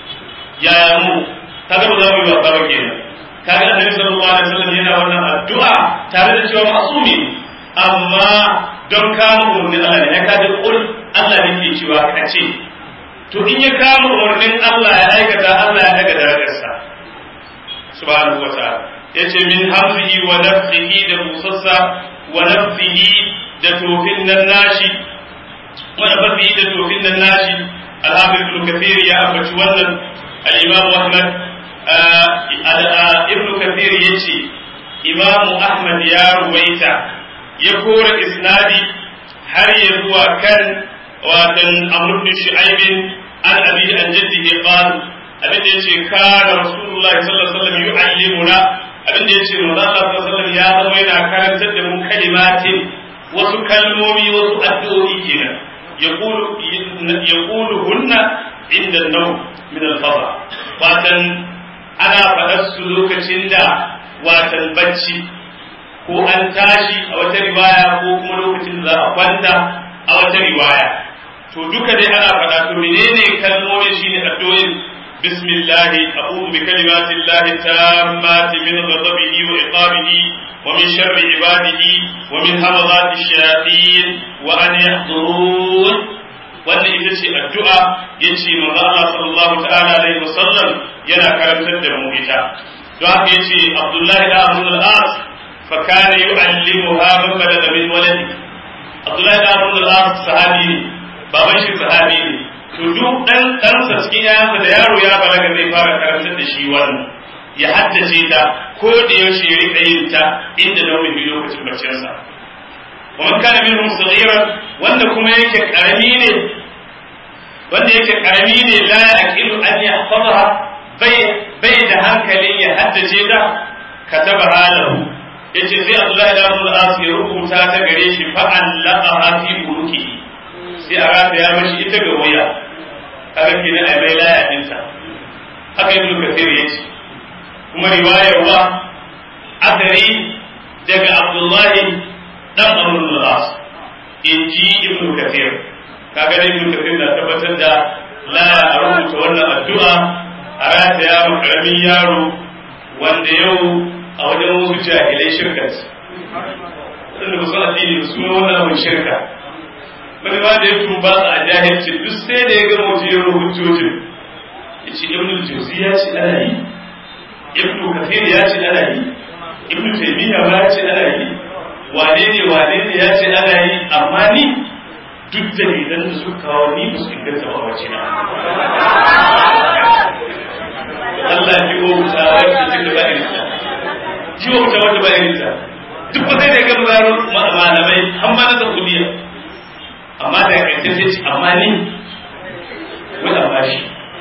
yaya mu kaga ba za mu yi wasa ba kenan kaga annabi sallallahu alaihi wasallam yana wannan addu'a tare da cewa masumi amma don kama umarnin Allah ne ya kaji kul Allah ne ke cewa ka ce to in ya kama umarnin Allah ya aikata Allah ya daga darajarsa subhanahu wa ta'ala yace min hamzihi wa nafsihi da busassa wa nafsihi da tofin nan nashi wanda ba su yi da tofin nan nashi alhamdu ibn kathir ya ambaci wannan al-imam ahmad ibn kathir yace imam ahmad ya ruwaita ya kora isnadi har ya zuwa kan watan amr ibn shu'aib an abi an jaddihi qala abin da yace kana rasulullahi sallallahu alaihi wasallam yu'allimuna abin da yace manzo Allah sallallahu alaihi wasallam ya zama yana karantar da mu kalimatin wasu kalmomi wasu addu'o'i kenan yaqulu yaqulu hunna inda an-nawm min al-fadha watan ana faɗar su lokacin da watan bacci ko an tashi a wata riwaya ko kuma lokacin da za a kwanta a wata riwaya to duka dai ana faɗa to menene kalmomin shine addu'o'in بسم الله أعوذ بكلمات الله التامات من غضبه وعقابه ومن شر عباده ومن همضات الشياطين وأن يحضرون وأن إذا الدعاء يجي من الله صلى الله تعالى عليه وسلم ينا كلام تدم إتا دعاء يجي عبد الله بن عمرو العاص فكان يعلمها من بلغ من ولده عبد الله بن عمرو العاص صحابي بابا شي صحابي to duk dan ɗansa cikin yayansa da yaro ya balaga zai fara karantar da shi wannan ya haddace ta ko da yaushe ya rika yin ta inda na wani lokacin baccinsa wa man kana minhum saghiran wanda kuma yake karami ne wanda yake karami ne la yaqilu an yahfazaha bai bai da hankalin ya haddace ta kataba halahu yace sai Allah ya mu al ya rubuta ta gare shi fa allaqaha fi ulukihi sai a rataya mashi ita ga waya kaga kenan ai mai laya dinta haka ibnu kathir yace kuma riwayar wa adari daga abdullahi dan amr al-as inji ibnu kathir kaga dai ibnu kathir na tabbatar da laya a rubuta wannan addu'a a rataya ma karamin yaro wanda yau a wajen wasu jahilai shirkat wanda ba su addini su ne wannan abin shirka wani ma da ya tuba a jahilci duk sai da ya ga mutiyar hujjojin ya ce ibn juzi ya ce ana yi ibn kafir ya ce ana yi ibn taymiya ma ya ce ana yi wane ne wane ne ya ce ana yi amma ni duk dalilan da suka kawo ni ba su inganta ba wace na Allah ji wa wuta wacce take ba irin ta ji wa wuta wacce ba irin ta duk ba sai da ga malamai amma na saudiya amma da ƙarshe sai ce amma ni wani amma shi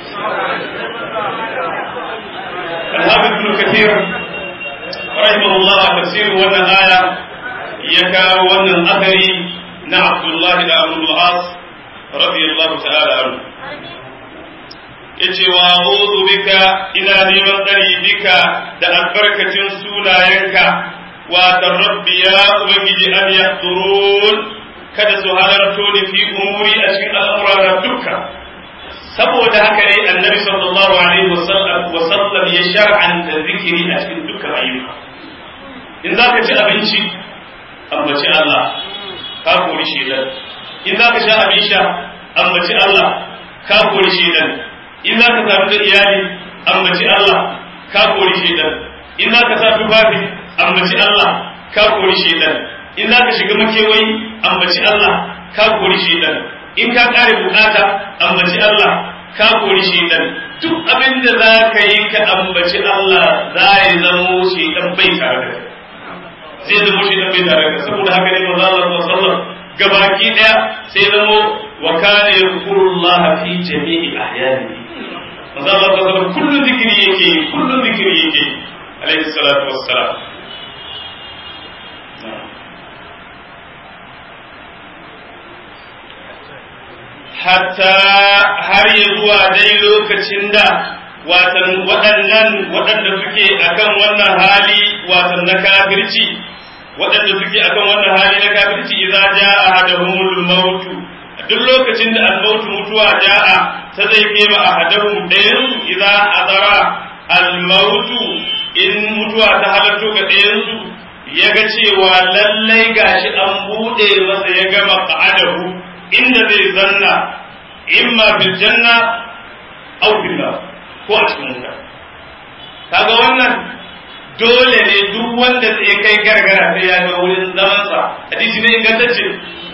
alhabi ibn kathir rahimahullah a tafsirin wannan aya ya kawo wannan akari na abdullahi da abdul as radiyallahu ta'ala anhu yace wa a'udhu bika ina neman tsari bika da albarkacin sunayenka wa rabbi ya ubangiji an yahdurun kada su halarto ni fi umuri a cikin al'amura dukka saboda haka ne annabi sallallahu alaihi wasallam ya shar'anta zikiri a cikin dukkan ayyuka in za ka ci abinci ambaci Allah ka kori shedan in za ka sha abin sha ambaci Allah ka kori shedan in za ka sami da iyali ambaci Allah ka kori shedan in za ka sa tufafi ambaci Allah ka kori shedan in za ka shiga makewayi ambaci Allah ka kori shaidan in ka kare bukata ambaci Allah ka kori shaidan duk abin da za ka yi ka ambaci Allah za ya zamo shaidan bai tare da zai zamo shaidan bai tare da saboda haka ne manzo Allah sallallahu alaihi wasallam gabaki daya sai zamo wa kana yadhkurullah fi jami'i ahyanihi manzo Allah sallallahu alaihi wasallam kullu zikri yake kullu zikri yake alaihi salatu wassalam hatta har ya zuwa dai lokacin da watan waɗannan waɗanda suke akan wannan hali watan na kafirci waɗanda suke akan wannan hali na kafirci idza jaa ahaduhumul maut duk lokacin da al-maut mutuwa jaa ta zai kema ahaduhum dayan idza adara al-maut in mutuwa ta halarto ga dayan su yaga cewa lallai gashi an bude masa ya gama qa'adahu inda zai zanna imma bil janna aw fil nar ko a cikin wuta kaga wannan dole ne duk wanda zai kai gargara sai ya ga wurin zaman sa hadisi ne ingantacce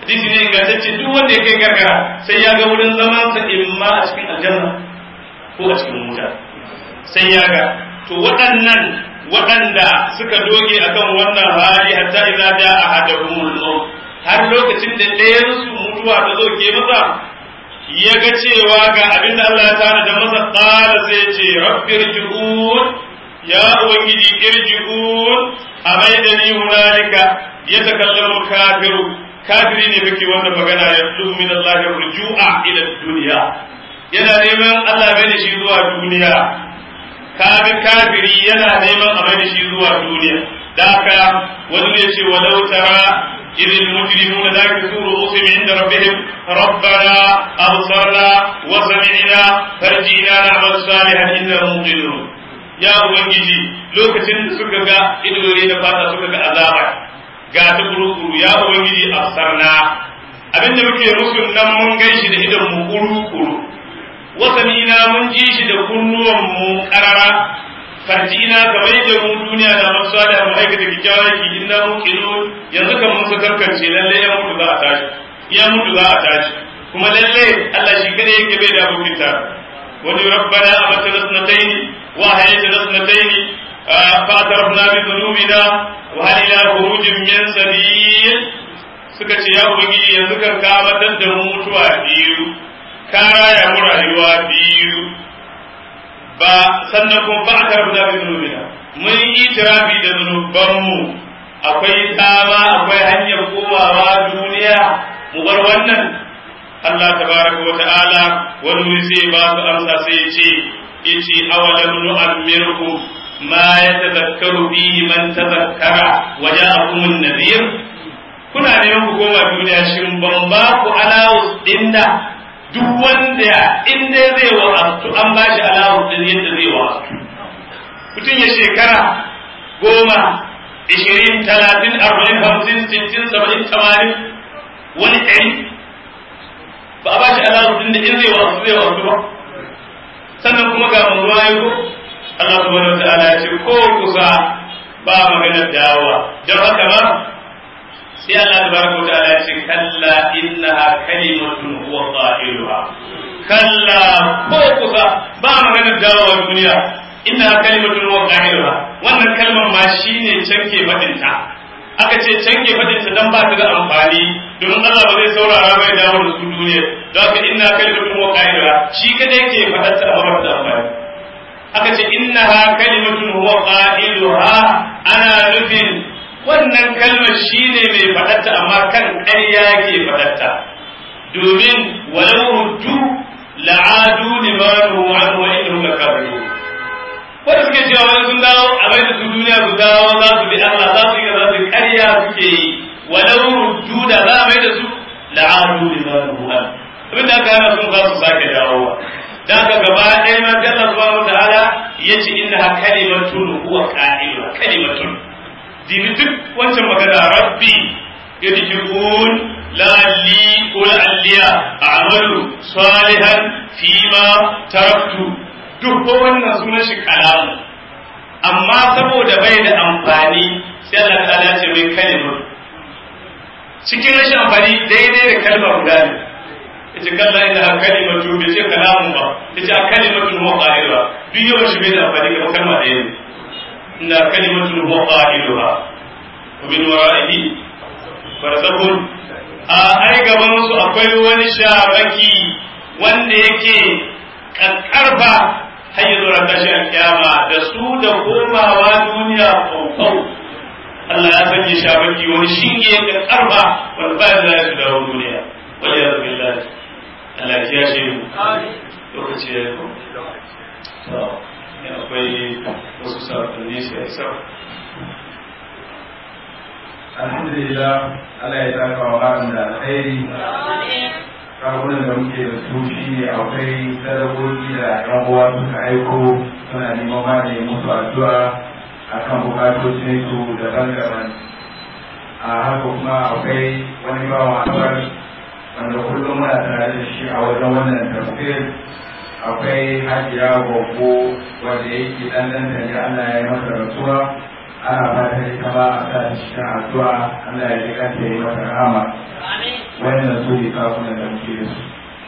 hadisi ne ingantacce duk wanda ya kai gargara sai ya ga wurin zaman sa imma a cikin aljanna ko a cikin wuta sai ya ga to waɗannan waɗanda suka doge akan wannan hali hatta idza da ahaduhumul maut har lokacin da ɗayan su mutuwa ta zo ke masa ya ga cewa ga abinda Allah ya tana da masa qala sai ce rabbirji'un ya ubangiji irji'un amaidani hunalika yatakallamu kafiru kafiri ne kake wannan magana ya tsubu min Allah rujua ila dunya yana neman Allah bai da shi zuwa duniya kafi kafiri yana neman a bai da shi zuwa duniya da haka wani ne ce walau tara إذ المجرمون ناكسوا رؤوسهم عند ربهم ربنا أبصرنا وسمعنا فرجعنا نعمل صالحا إنا موقنون يا ubangiji lokacin da suka ga idore da fata suka ga azaba ga ta kurukuru ya ubangiji absarna abinda muke musu nan mun gaishi da idan mu kurukuru wasanina mun ji shi da kunnuwan mu karara farjina kamar yadda mu duniya da masu da mu aikata kikkiawar ki inna muqinun yanzu kan mun su karkance lalle ya mutu za a tashi ya mutu za a tashi kuma lalle Allah shi kada yake bai da abokin ta wani rabbana amatana sanatayn wa hayatana sanatayn fa atarafna bi dhunubina wa hal ila khurujin min sabil suka ce ya ubangiji yanzu kan ka matar da mu mutuwa biyu ka raya mu rayuwa biyu ba sannan kuma ba a karɓi zaɓi zunubina mun yi tirafi da zunubanmu akwai tsama akwai hanyar komawa duniya mu bar wannan Allah tabaraka wa ta'ala wani wuri sai ba su amsa sai ya ce yace awalam nu'ammirkum ma yatadhakkaru fihi man tadhakkara wa ja'akum an-nadhir kuna neman ku koma duniya shin ban ba ku alawus dinda duk wanda in dai zai wa'azu an ba shi alawar din yadda zai wa'azu mutum ya shekara goma ishirin talatin arba'in hamsin sittin saba'in tamanin wani ɗari ba a ba shi alawar din da in zai wa'azu zai wa'azu ba sannan kuma ga mu ruwa ko Allah subhanahu wa ta'ala ya ce ko kusa ba maganar dawowa don haka ba sai Allah tabaraka wa ta'ala ya ce kalla innaha kalimatun huwa qailuha kalla ko kusa ba magana dawowa duniya innaha kalimatun huwa qailuha wannan kalmar ma shine canke fadin ta aka ce canke fadin ta dan ba ta da amfani domin Allah ba zai saurara bai dawo da su duniya don haka innaha kalimatun huwa qailuha shi kadai ke fadar ta amma ba ta amfani aka ce innaha kalimatun huwa qailuha ana nufin wannan kalmar shi ne mai faɗatta amma kan ƙarya ke faɗatta domin walau ruddu la'adu limanu an wa innahum lakabiru wanda suke cewa wani sun dawo a bai da su duniya su dawo za su bi Allah za su yi za su ƙarya suke yi walau ruddu da za a bai da su la'adu limanu an abin da aka hana sun za su sake dawowa da aka gaba ɗaya ma sai Allah subhanahu wa ta'ala yace innaha kalimatun huwa qa'iluha kalimatun dibi duk wancan magana rabbi yadjibun la'alli ko la'alliya a'malu salihan fima taraktu duk ko wannan sunan shi kalamu amma saboda bai da amfani sai Allah ta'ala ce mai kalimar cikin rashin amfani daidai da kalma guda ne yace kalla inna kalimatu bai ce kalamun ba yace a kalimatu muqaira duk yawan shi bai da amfani kamar kalma ɗaya ne إنها كلمة هو قائلها ومن ورائه برزخ ai gaban su akwai wani shabaki wanda yake karfa har yi zuwa tashi alkiyama da su da komawa duniya kwaukau Allah ya sanya shabaki wani shinge da karfa wanda ba da su dawo duniya wani ya zabi Allah Allah ya shi mu lokaci ya yi akwai wasu saƙonni sai sa alhamdulillah Allah ya saka wa malam da alkhairi karunan da muke da su shi ne akwai sadakoki da yan uwa suka aiko suna neman magani musu addu'a akan bukatocin su daban-daban a haka kuma akwai wani bawan abar wanda kullum muna tare da shi a wajen wannan tafsir akwai hajiya gwaggo wanda yake dan dan da Allah ya yi masa rasuwa ana fatan ita ma a sa cikin addu'a Allah ya ji kanta yi masa rahama wayannan su ne kafunan da muke da su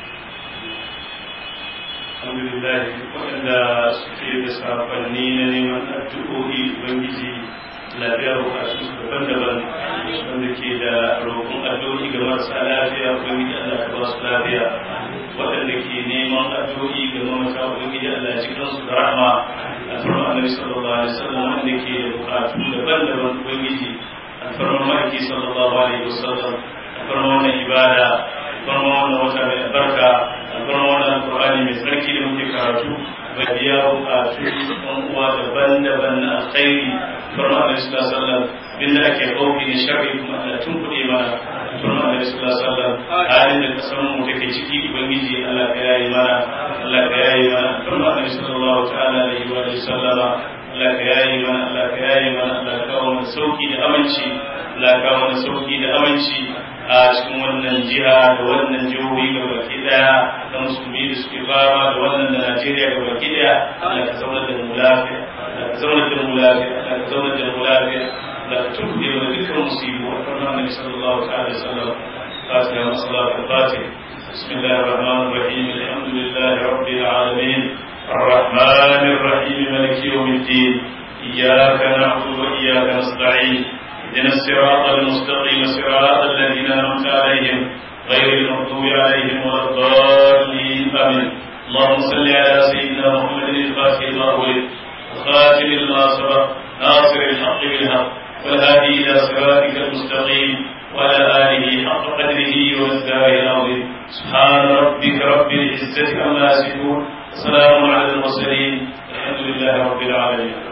alhamdulillah waɗanda suke da safanni na neman addu'o'i ubangiji lafiya bukatu su daban-daban wanda ke da roƙon addu'o'i ga marasa lafiya ubangiji Allah ka ba su lafiya waɗanda ke neman addu'o'i ga mamata ubangiji Allah ya cikin su da rahama alfarma annabi sallallahu alaihi wasallam wanda ke da bukatu daban-daban ubangiji alfarma ma'aiki sallallahu alaihi wasallam alfarma wannan ibada alfarma wannan wata mai albarka alfarma wannan alqur'ani mai tsarki da muke karatu bai biya bukatu ɗan uwa daban-daban na alkhairi alfarma annabi sallallahu alaihi wasallam binda ake kauki ne sharri kuma Allah tun kuɗe mana alfarma annabi sallallahu alaihi wasallam halin da kasan mu take ciki ubangiji Allah ka yayi mana Allah ka yayi mana alfarma annabi sallallahu ta'ala alaihi wa sallama Allah ka yayi mana Allah ka yayi mana Allah ka kawo mana sauki da aminci Allah ka kawo mana sauki da aminci a cikin wannan jiha da wannan jihohi ga baki daya da musulmi da suke fama da wannan da Najeriya ga baki daya Allah ka zaunar da mu lafiya Allah ka zaunar da mu lafiya Allah ka zaunar da mu lafiya Allah ka tuɓe wa dukkan musibu a farkon Annabi sallallahu ta'ala alaihi wasallam fatiha wa salatu al-fatih بسم الله الرحمن الرحيم الحمد لله رب العالمين الرحمن الرحيم مالك يوم الدين إياك نعبد وإياك نستعين اهدنا الصراط المستقيم صراط الذين أنعمت عليهم غير المغضوب عليهم ولا الضالين آمين اللهم صل على سيدنا محمد الفاتح لما أغلق الخاتم لما سبق ناصر الحق بالحق والهادي إلى صراطك المستقيم وعلى آله حق قدره والدار العظيم سبحان ربك رب العزة عما يصفون سلام على المرسلين الحمد لله رب العالمين